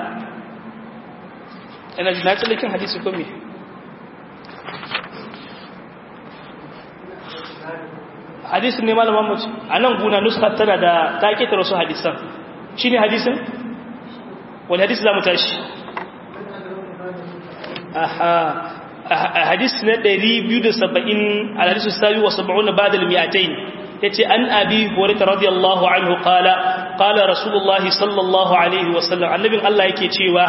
ina na tsalikin hadisi ko me hadisin ne malama mace a nan guna nuskar tana da ta ƙetare su hadisan shi ne hadisin wani hadisi za mu tashi a hadisi na 270 alhadisu sabi wa saba'una ba da limiyatai ya ce an abi horita radiyallahu anhu kala kala rasulullahi sallallahu alaihi wasallam annabin allah yake cewa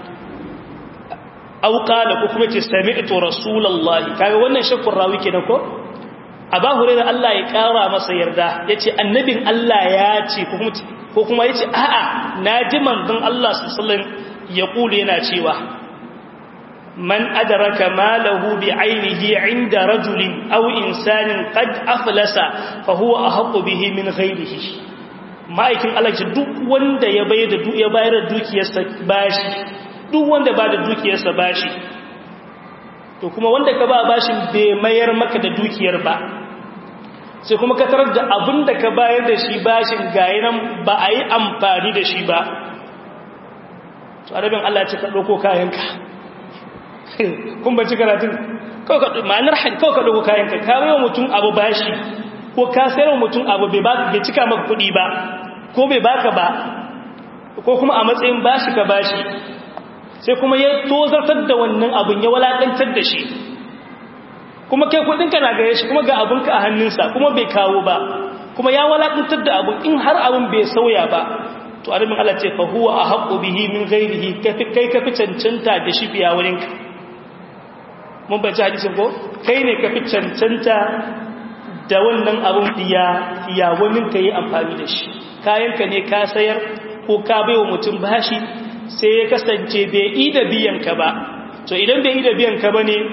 auka da ko kuma ce sami'tu rasulullahi kaga wannan shakkun rawi kenan ko aba hurairah Allah ya kara masa yarda yace annabin Allah ya ce ko kuma yace a'a naji manzon Allah sallallahu alaihi wasallam ya kula yana cewa man adraka malahu bi ainihi inda rajulin aw insanin qad aflasa fa huwa ahqqu bihi min ghayrihi ma'aikin Allah ce duk wanda ya bayar da ya bayar da dukiyarsa bashi duk wanda ba da dukiyarsa bashi to kuma wanda ka ba bashin bai mayar maka da dukiyar ba sai kuma ka tarar da abin da ka bayar da shi bashin gayi nan ba a yi amfani da shi ba to arabin Allah ce ka ɗauko kayanka kun banci karatun ma'anar hain kawai ka ɗauko kayanka ka bai wa mutum abu bashi ko ka sayar wa mutum abu bai cika maka kuɗi ba ko bai baka ba ko kuma a matsayin bashi ka bashi sai kuma ya tozartar da wannan abin ya walakantar da shi kuma kai kudinka na gare shi kuma ga abinka a hannunsa kuma bai kawo ba kuma ya walakantar da abin in har abin bai sauya ba to alimin Allah ce fa huwa ahqqu bihi min ghairihi kafi kai kafi cancanta da shi biya wurin ka mun bace hadisin ko kai ne kafi cancanta da wannan abin diya ya wani ka yi amfani da shi kayanka ne ka sayar ko ka baiwa mutum bashi sai ya kasance bai yi da biyanka ba to idan bai yi da biyanka ba ne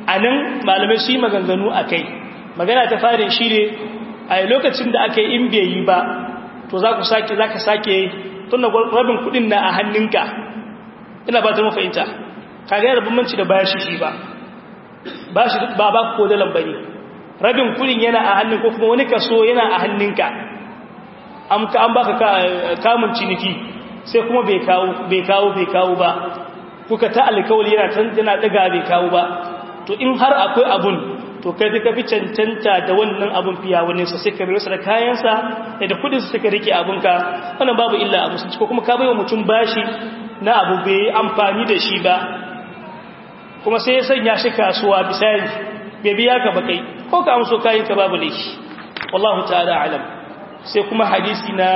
anan malamai su yi maganganu akai magana ta fare shi ne a lokacin da aka yi in bai yi ba to za ku sake za ka sake tunna rabin kudin na a hannunka ina ba ta mafahimta ka ga rabin manci da bayan shi ba ba shi ba ba ko dalan bane rabin kudin yana a hannun ko kuma wani kaso yana a hannunka an ka an baka kamun ciniki sai kuma bai kawo bai kawo bai kawo ba kuka ta alkawali yana tana daga bai kawo ba to in har akwai abun to kai duka fi cancanta da wannan abun fiya wani sa sai ka bai da kayansa da kudin su suka rike abunka wannan babu illa a musulunci ko kuma ka bai wa mutum bashi na abu bai amfani da shi ba kuma sai ya sanya shi kasuwa bisani bai biya ka ba kai ko ka amso kayan ka babu laifi wallahu ta'ala alam sai kuma hadisi na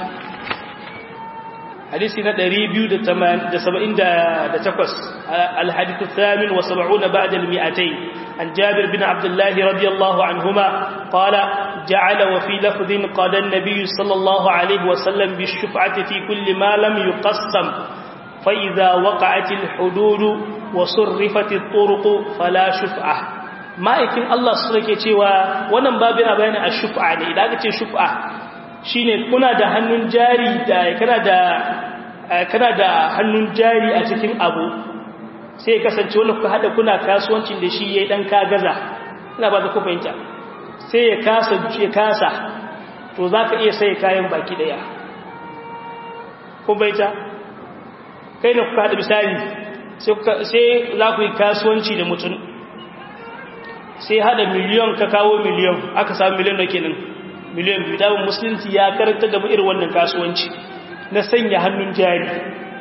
hadisi na 278 الحديث الثامن وسبعون بعد المئتين عن جابر بن عبد الله رضي الله عنهما قال جعل وفي لفظ قال النبي صلى الله عليه وسلم بالشفعة في كل ما لم يقسم فإذا وقعت الحدود وصرفت الطرق فلا شفعة ma'aikin Allah su rake cewa wannan babin a bayanin a shufa ne idan aka ce shufa shine kuna da hannun jari da kana da kana da hannun jari a cikin abu sai ya kasance wanda kuka hada kuna kasuwancin da shi yayi dan kagaza ina ba da ku fahimta sai ya kasa ya kasa to zaka iya sai kayan baki daya kun baita kai da kuka hada misali sai sai za ku yi kasuwanci da mutum sai hada miliyon ka kawo miliyon aka samu miliyon da kenan miliyon biyu dawon musulunci ya karanta da irin wannan kasuwanci na sanya hannun jari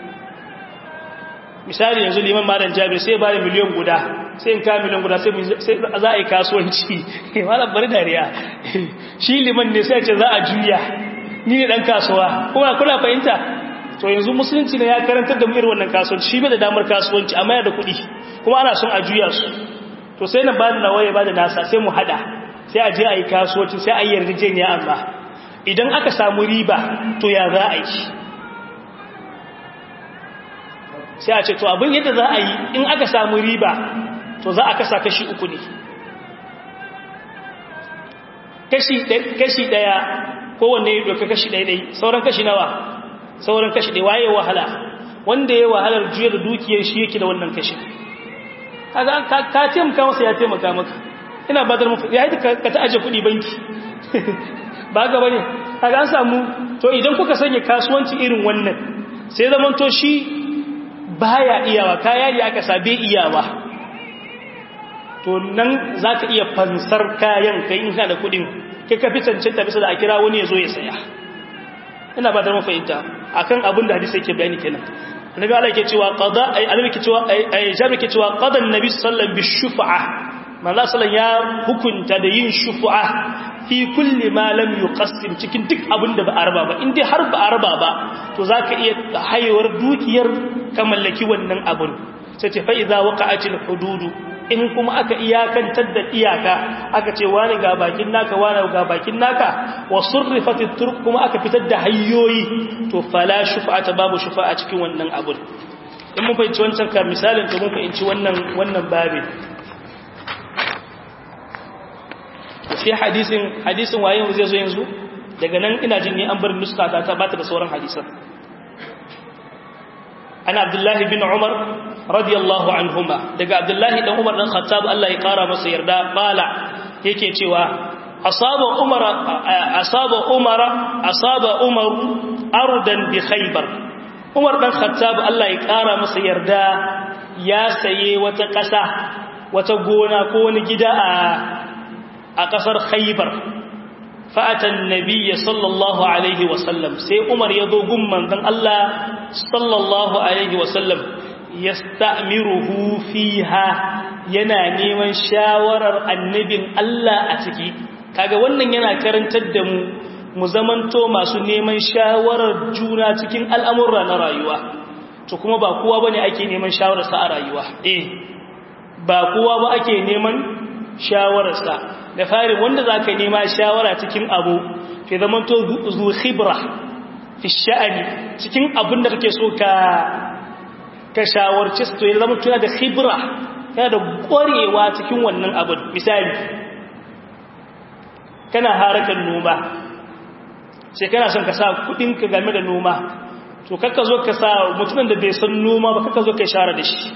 misali yanzu liman malam jabir sai ba da miliyon guda sai in ka miliyon guda sai za a yi kasuwanci malam bari dariya shi liman ne sai ce za a juya ni ne dan kasuwa kuma kuna fahimta to yanzu musulunci ne ya karanta da irin wannan kasuwanci shi bai da damar kasuwanci amma yana da kuɗi kuma ana son a juya su to sai na bada nawa ya bada nasa sai mu hada sai a je a yi kasuwanci sai a yi yarjejeniya amma idan aka samu riba to ya za a yi sai a ce to abin yadda za a yi in aka samu riba to za a kasa kashi uku ne kashi daya kowanne ya doka kashi daya dai sauran kashi nawa sauran kashi daya waye wahala wanda ya wahalar juya da dukiyar shi yake da wannan kashi kaga ka taimaka masa ya taimaka maka ina ba da mafi ya yi ka ta aje kudi banki ba ga bane kaga an samu to idan kuka sanya kasuwanci irin wannan sai zaman to shi baya iyawa kaya ne aka sabe iyawa to nan zaka iya fansar kayan kai in kana da kudin kai ka fi cancanta bisa da a kira wani ya zo ya saya ina ba da mafahimta akan abin da hadisi yake bayani kenan annabi Allah yake cewa qada ay annabi yake cewa ay jabi yake cewa qada annabi sallallahu alaihi wasallam bishufa'a manzo sallallahu ya hukunta da yin shufa'a fi kulli ma lam yuqassim cikin duk abin da ba a raba ba in dai har ba a raba ba to zaka iya hayewar dukiyar ka mallaki wannan abun sai ce fa idza waqa'atil hududu in kuma aka iyakantar da iyaka aka ce wani ga bakin naka wani ga bakin naka wa surrifatit turq kuma aka fitar da hayyoyi to fala shufa'ata babu shufa'a cikin wannan abun in mun fahimci wancan ka misalin to mun fahimci wannan wannan babin sai hadisin hadisin waye zai zo yanzu daga nan ina jin ni an bar nuska ta ta bata da sauran hadisan ana abdullahi bin umar radiyallahu anhuma daga abdullahi dan umar dan khattab Allah ya kara masa yarda bala yake cewa asaba umar asaba umar asaba umar ardan bi khaybar umar dan khattab Allah ya kara masa yarda ya saye wata kasa wata gona ko wani gida a a ƙasar khaibar fa'atan nabiya sallallahu alaihi wasallam sai umar ya zo gun manzan Allah sallallahu alaihi wasallam ya sta'amiruhu fiha yana neman shawarar annabin Allah a ciki kaga wannan yana karantar da mu mu zamanto masu neman shawarar juna cikin al'amurra na rayuwa to kuma ba kowa bane ake neman shawararsa a rayuwa eh ba kowa ba ake neman shawararsa da fari wanda za ka nema shawara cikin abu ke zaman to zu khibra fi sha'ani cikin abin da kake so ka ka shawarci su to ya zama tuna da khibra kana da ƙwarewa cikin wannan abin misali kana harakan noma sai kana son ka sa kudinka game da noma to kakka zo ka sa mutumin da bai san noma ba kakka zo ka share da shi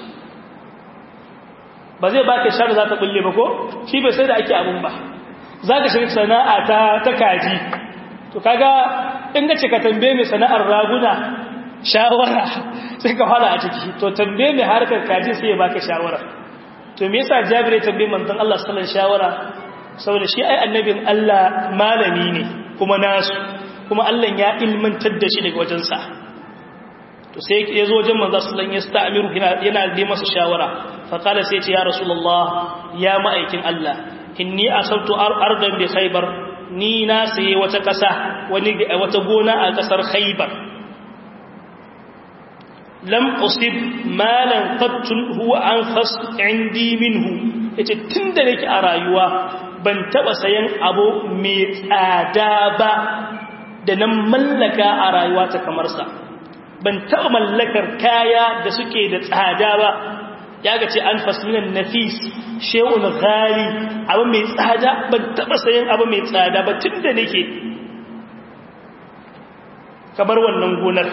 ba zai baka share za ta bulle ba ko shi bai sai da ake abun ba za ka shiga sana'a ta ta kaji to kaga in ga ce ka tambaye mai sana'ar raguna shawara sai ka fara a ciki to tambaye mai harkar kaji sai ya baka shawara to me yasa Jabir ya tambaye manzon Allah sallallahu alaihi shawara saboda shi ai annabin Allah malami ne kuma nasu kuma Allah ya ilmantar da shi daga wajensa to sai ya zo wajen manzo sallallahu alaihi wasallam yana yana da masa shawara fa qala sai ya ce ya rasulullah ya ma'aikin Allah inni asabtu ardan bi khaybar ni na saye wata kasa wani wata gona a kasar khaybar lam usib malan qattun huwa anfas indi minhu yace tunda nake a rayuwa ban taba sayan abu mai tsada ba da nan mallaka a rayuwa ta kamar sa ban taba mallakar kaya da suke da tsada ba ya ga ce an fasminan nafis shehun ghali abu mai tsada ban taba sayan abu mai tsada ba tunda nake kamar wannan gonar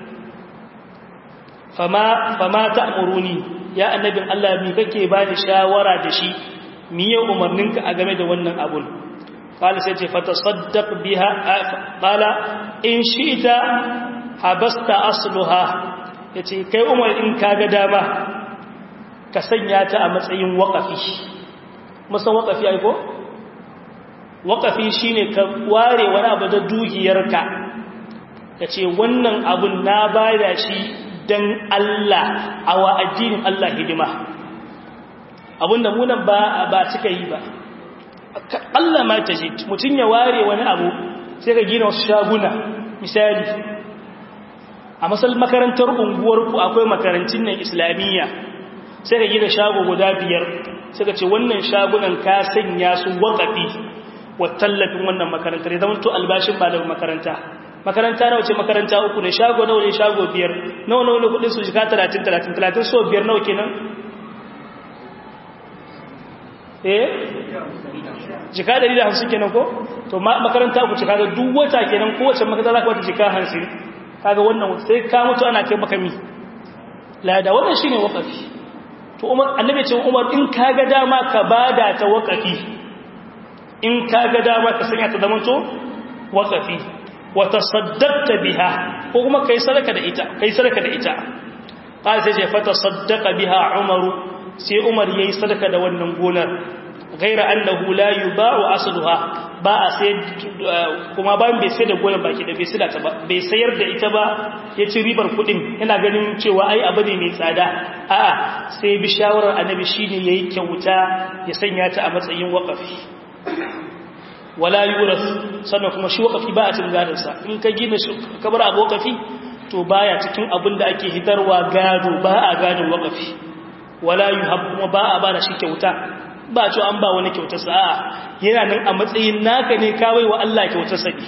fama fama ta'muruni ya annabin Allah mi kake bani shawara da shi miye umarninka a game da wannan abun qala sai ce fatasaddaq biha qala in shi'ta habasta asluha yace kai umar in kaga dama ka sanya ta a matsayin waqafi musan waqafi ai ko waqafi shine ka ware wani abu da dukiyarka kace wannan abun na bada shi dan Allah awa addinin Allah hidima abinda munan ba ba cika yi ba Allah ma ta ji mutun ya ware wani abu sai ka gina wasu shaguna misali a masal makarantar unguwar ku akwai makarantun nan islamiyya sai ka gina shago guda biyar sai ka ce wannan shagunan ka sanya su waqafi wa tallafin wannan makarantar ya zama to albashin ba da makaranta makaranta nawa ce makaranta uku ne shago nawa ne shago biyar nawa nawa ne kudin su jika 30 30 30 so biyar nawa kenan eh jika 150 kenan ko to makaranta uku jika da duk wata kenan kowace makaranta za ka wata jika 50 kaga wannan sai ka mutu ana kai maka mi lada wannan shine waqafi to umar annabi ce umar in kaga dama ka bada ta waqafi in kaga dama ka sanya ta zamanto waqafi wata saddaqta biha ko kuma kai sadaka da ita kai sadaka da ita qala sai ce fata saddaqa biha umaru sai umar yayi sadaka da wannan gonar ghaira annahu la yuba'u asluha ba a sai kuma ba bai sai da gonar baki da bai sai ta ba bai sayar da ita ba ya ci ribar kudin yana ganin cewa ai abu ne mai tsada a'a sai bi shawarar annabi shine yayi kyauta ya sanya ta a matsayin waqafi wala yuras sannan kuma shi waqafi ba a cin gadonsa in ka gina shi kabar abu waqafi to baya cikin abin da ake hitarwa gado ba a gadon waqafi wala yuhab kuma ba a bada shi kyauta ba a an ba wani kyautar sa a'a yana nan a matsayin naka ne kawai wa Allah kyautar sa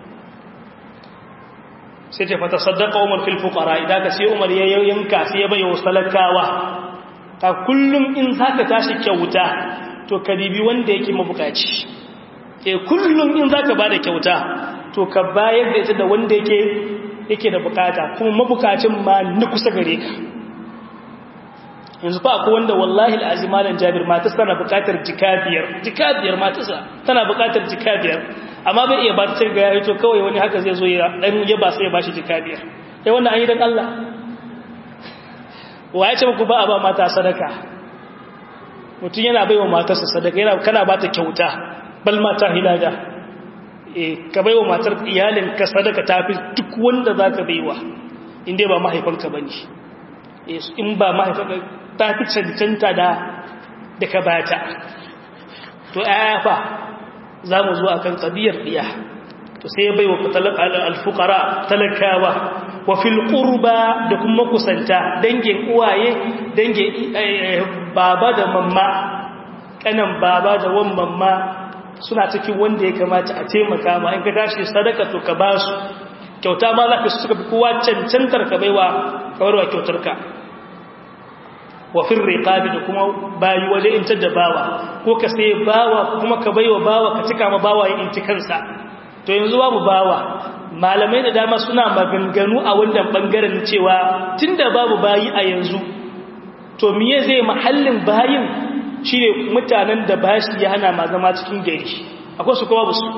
sai ce fata saddaqa umar fil fuqara idan ka sai umar ya yanka sai ya bayyana talakawa ta kullum in zaka tashi kyauta to ka bibi wanda yake mabukaci e kullum in zaka bada kyauta to ka bayar da ita da wanda yake yake da bukata kuma mabukacin ma na kusa gare ka yanzu fa akwai wanda wallahi alazim malan jabir matas tana bukatar jikabiyar jikabiyar matasa tana bukatar jikabiyar amma bai iya ba ta ga yayi to kawai wani haka zai zo ya dan ya ba sai ya bashi jikabiyar sai wannan an yi dan Allah wa ya ce muku ba a ba mata sadaka mutum yana baiwa matarsa sadaka yana kana ba ta kyauta bal mata hilada eh ka baiwa matar iyalin ka sadaka tafi duk wanda zaka baiwa inda ba mahaifanka bane eh in ba mahaifanka tafi cancanta da da ka bata to aya fa zamu zo akan qadiyar diya to sai baiwa al-fuqara talakawa wa fil qurba da kuma kusanta dangin uwaye dangin baba da mamma kanan baba da wan mamma suna cikin wanda ya kamata a taimaka ma in ka tashi sadaka to ka ba su kyauta ma za ka suka fi kowa cancantar ka baiwa kawarwa kyautar ka wa fir riqabi da kuma bayi waje intar da bawa ko ka sai bawa kuma ka baiwa bawa ka cika ma bawa yin inti kansa to yanzu babu bawa malamai da dama suna maganganu a wannan bangaren cewa tunda babu bayi a yanzu to miye zai mahallin bayin shine mutanen da bashi ya hana ma zama cikin gari akwai su kuma su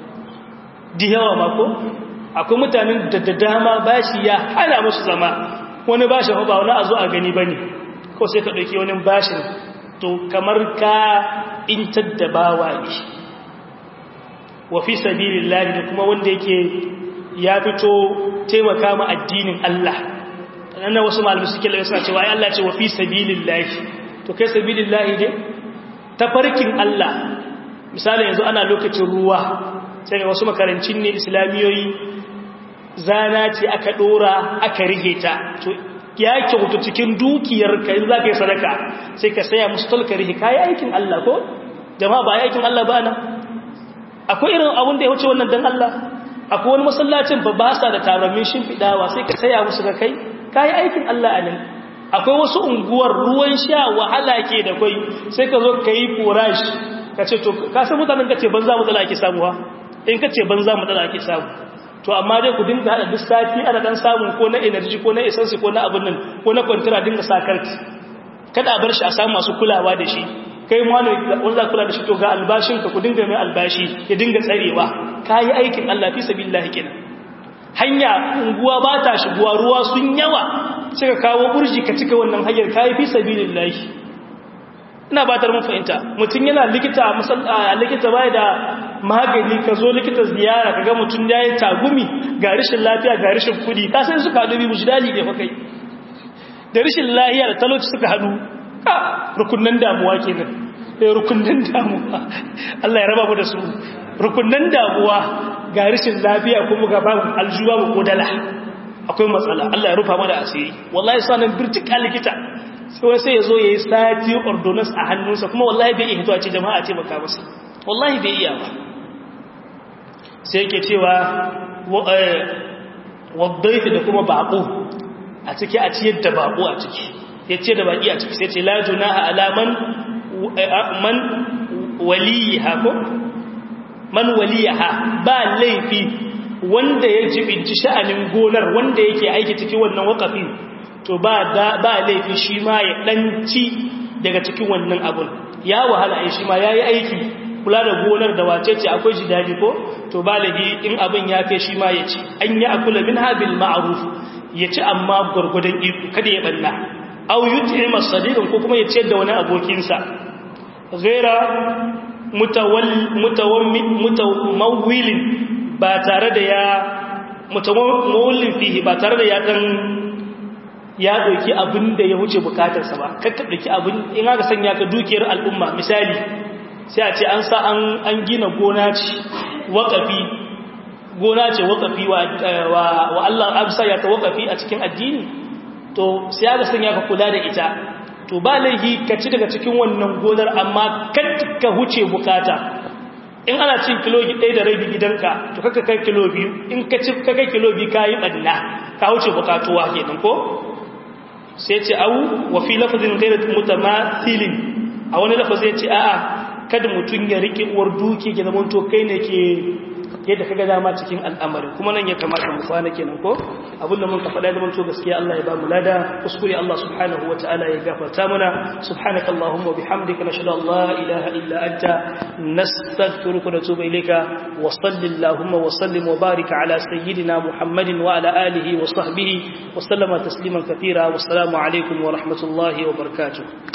di yawa ma ko akwai mutanen da da dama bashi ya hana musu zama wani bashi ba wani a zo a gani bane ko sai ka dauki wani bashin to kamar ka intar da bawa ne wa fi sabilillah da kuma wanda yake ya fito taimaka ma addinin Allah nan wasu malamai suke lafiya suna cewa ai Allah ce wa fi sabilillah to kai sabilillah ne tafarkin Allah misali yanzu ana lokacin ruwa sai ga wasu makarancin ne islamiyoyi zana ce aka dora aka rige ta to ya kyautu cikin dukiyar ka in zaka yi sadaka sai ka saya musu talka rige kai aikin Allah ko jama'a ba aikin Allah ba nan akwai irin abun da ya wuce wannan dan Allah akwai wani masallacin ba ba sa da taramin shimfidawa sai ka saya musu ga kai kai aikin Allah anan akwai wasu unguwar ruwan sha wahala ke da kai sai ka zo ka yi furash ka ce to ka san mutanen ka ce banza mu ake samuwa in ka ce banza mu ake samu to amma dai ku dinga hada duk sati ana dan samun ko na energy ko na essence ko na abun nan ko na kwantara dinga sakarki kada a bar shi a samu masu kulawa da shi kai ma ne wanda kula da shi to ga albashin ka ku dinga mai albashi ya dinga tsarewa kai aikin Allah fi sabilillah kenan hanya unguwa ba ta shiguwa ruwa sun yawa suka kawo burji ka cika wannan hanyar kai fi sabilillah ina ba tar mun fahimta mutum yana likita a likita bai da magani ka zo likita ziyara kaga mutum ya yi tagumi ga rashin lafiya ga rashin kudi ka san suka haɗu biyu jidali ne fa kai da rashin lafiya da talauci suka haɗu ka rukunnan damuwa kenan eh rukunnan damuwa Allah ya raba mu da su rukunnan damuwa ga rashin lafiya kuma ga babu aljuba ko dala akwai matsala Allah ya rufa mana asiri wallahi sanan birtika likita sai sai ya zo ya yi sati ordonance a hannunsa kuma wallahi bai iya hito a ce jama'a ce baka masa wallahi bai iya ba sai yake cewa waddaifi da kuma baƙo a ciki a ciyar da baƙo a ciki ya ce da baƙi a ciki sai ce la junaha alaman man waliyaha ko man waliyaha ba laifi wanda ya jibinci sha'anin gonar wanda yake aiki cikin wannan wakafin to ba ba laifi shi ma ya danci daga cikin wannan abun ya wahala ai shi ma yayi aiki kula da gonar da wace ce akwai jidali ko to ba laifi in abin ya kai shi ma ya ci an yi akula min habil ma'ruf ya ci amma gurgudan iko kada ya banna aw yut'ima sadiqan ko kuma ya ciyar da wani abokinsa ghaira mutawallin ba tare da ya mutawallin fihi ba tare da ya dan ya ɗauki abin da ya wuce bukatarsa ba kakka ɗauki abin in aka sanya ka dukiyar al'umma misali sai a ce an sa an gina gona ce waƙafi gona ce waƙafi wa Allah amsa ya ta waƙafi a cikin addini to sai aka sanya ka kula da ita to ba laifi ka ci daga cikin wannan gonar amma ka huce bukata in ana cin kilo ɗaya da rabi gidanka to kaka kai kilo biyu in ka ci ka kai kilo biyu ka yi ɓanna ka huce bukatuwa kenan ko sai ce au wa fi lafazin ghairat mutamathilin a wani lafazi ya ce a'a kada mutun ya rike uwar duki ya zama to kai ne ke yadda kaga dama cikin al'amari kuma nan ya kamata mu kwana kenan ko abin da mun ka faɗa zaman to gaskiya Allah ya ba mu lada kuskure Allah subhanahu wataala ya gafarta mana subhanakallahumma wa bihamdika nashhadu an la ilaha illa anta nastaghfiruka wa natubu ilayka wa sallallahu wa sallim wa barik ala sayyidina muhammadin wa ala alihi wa sahbihi wa sallama tasliman katira wassalamu alaikum wa rahmatullahi wa barakatuh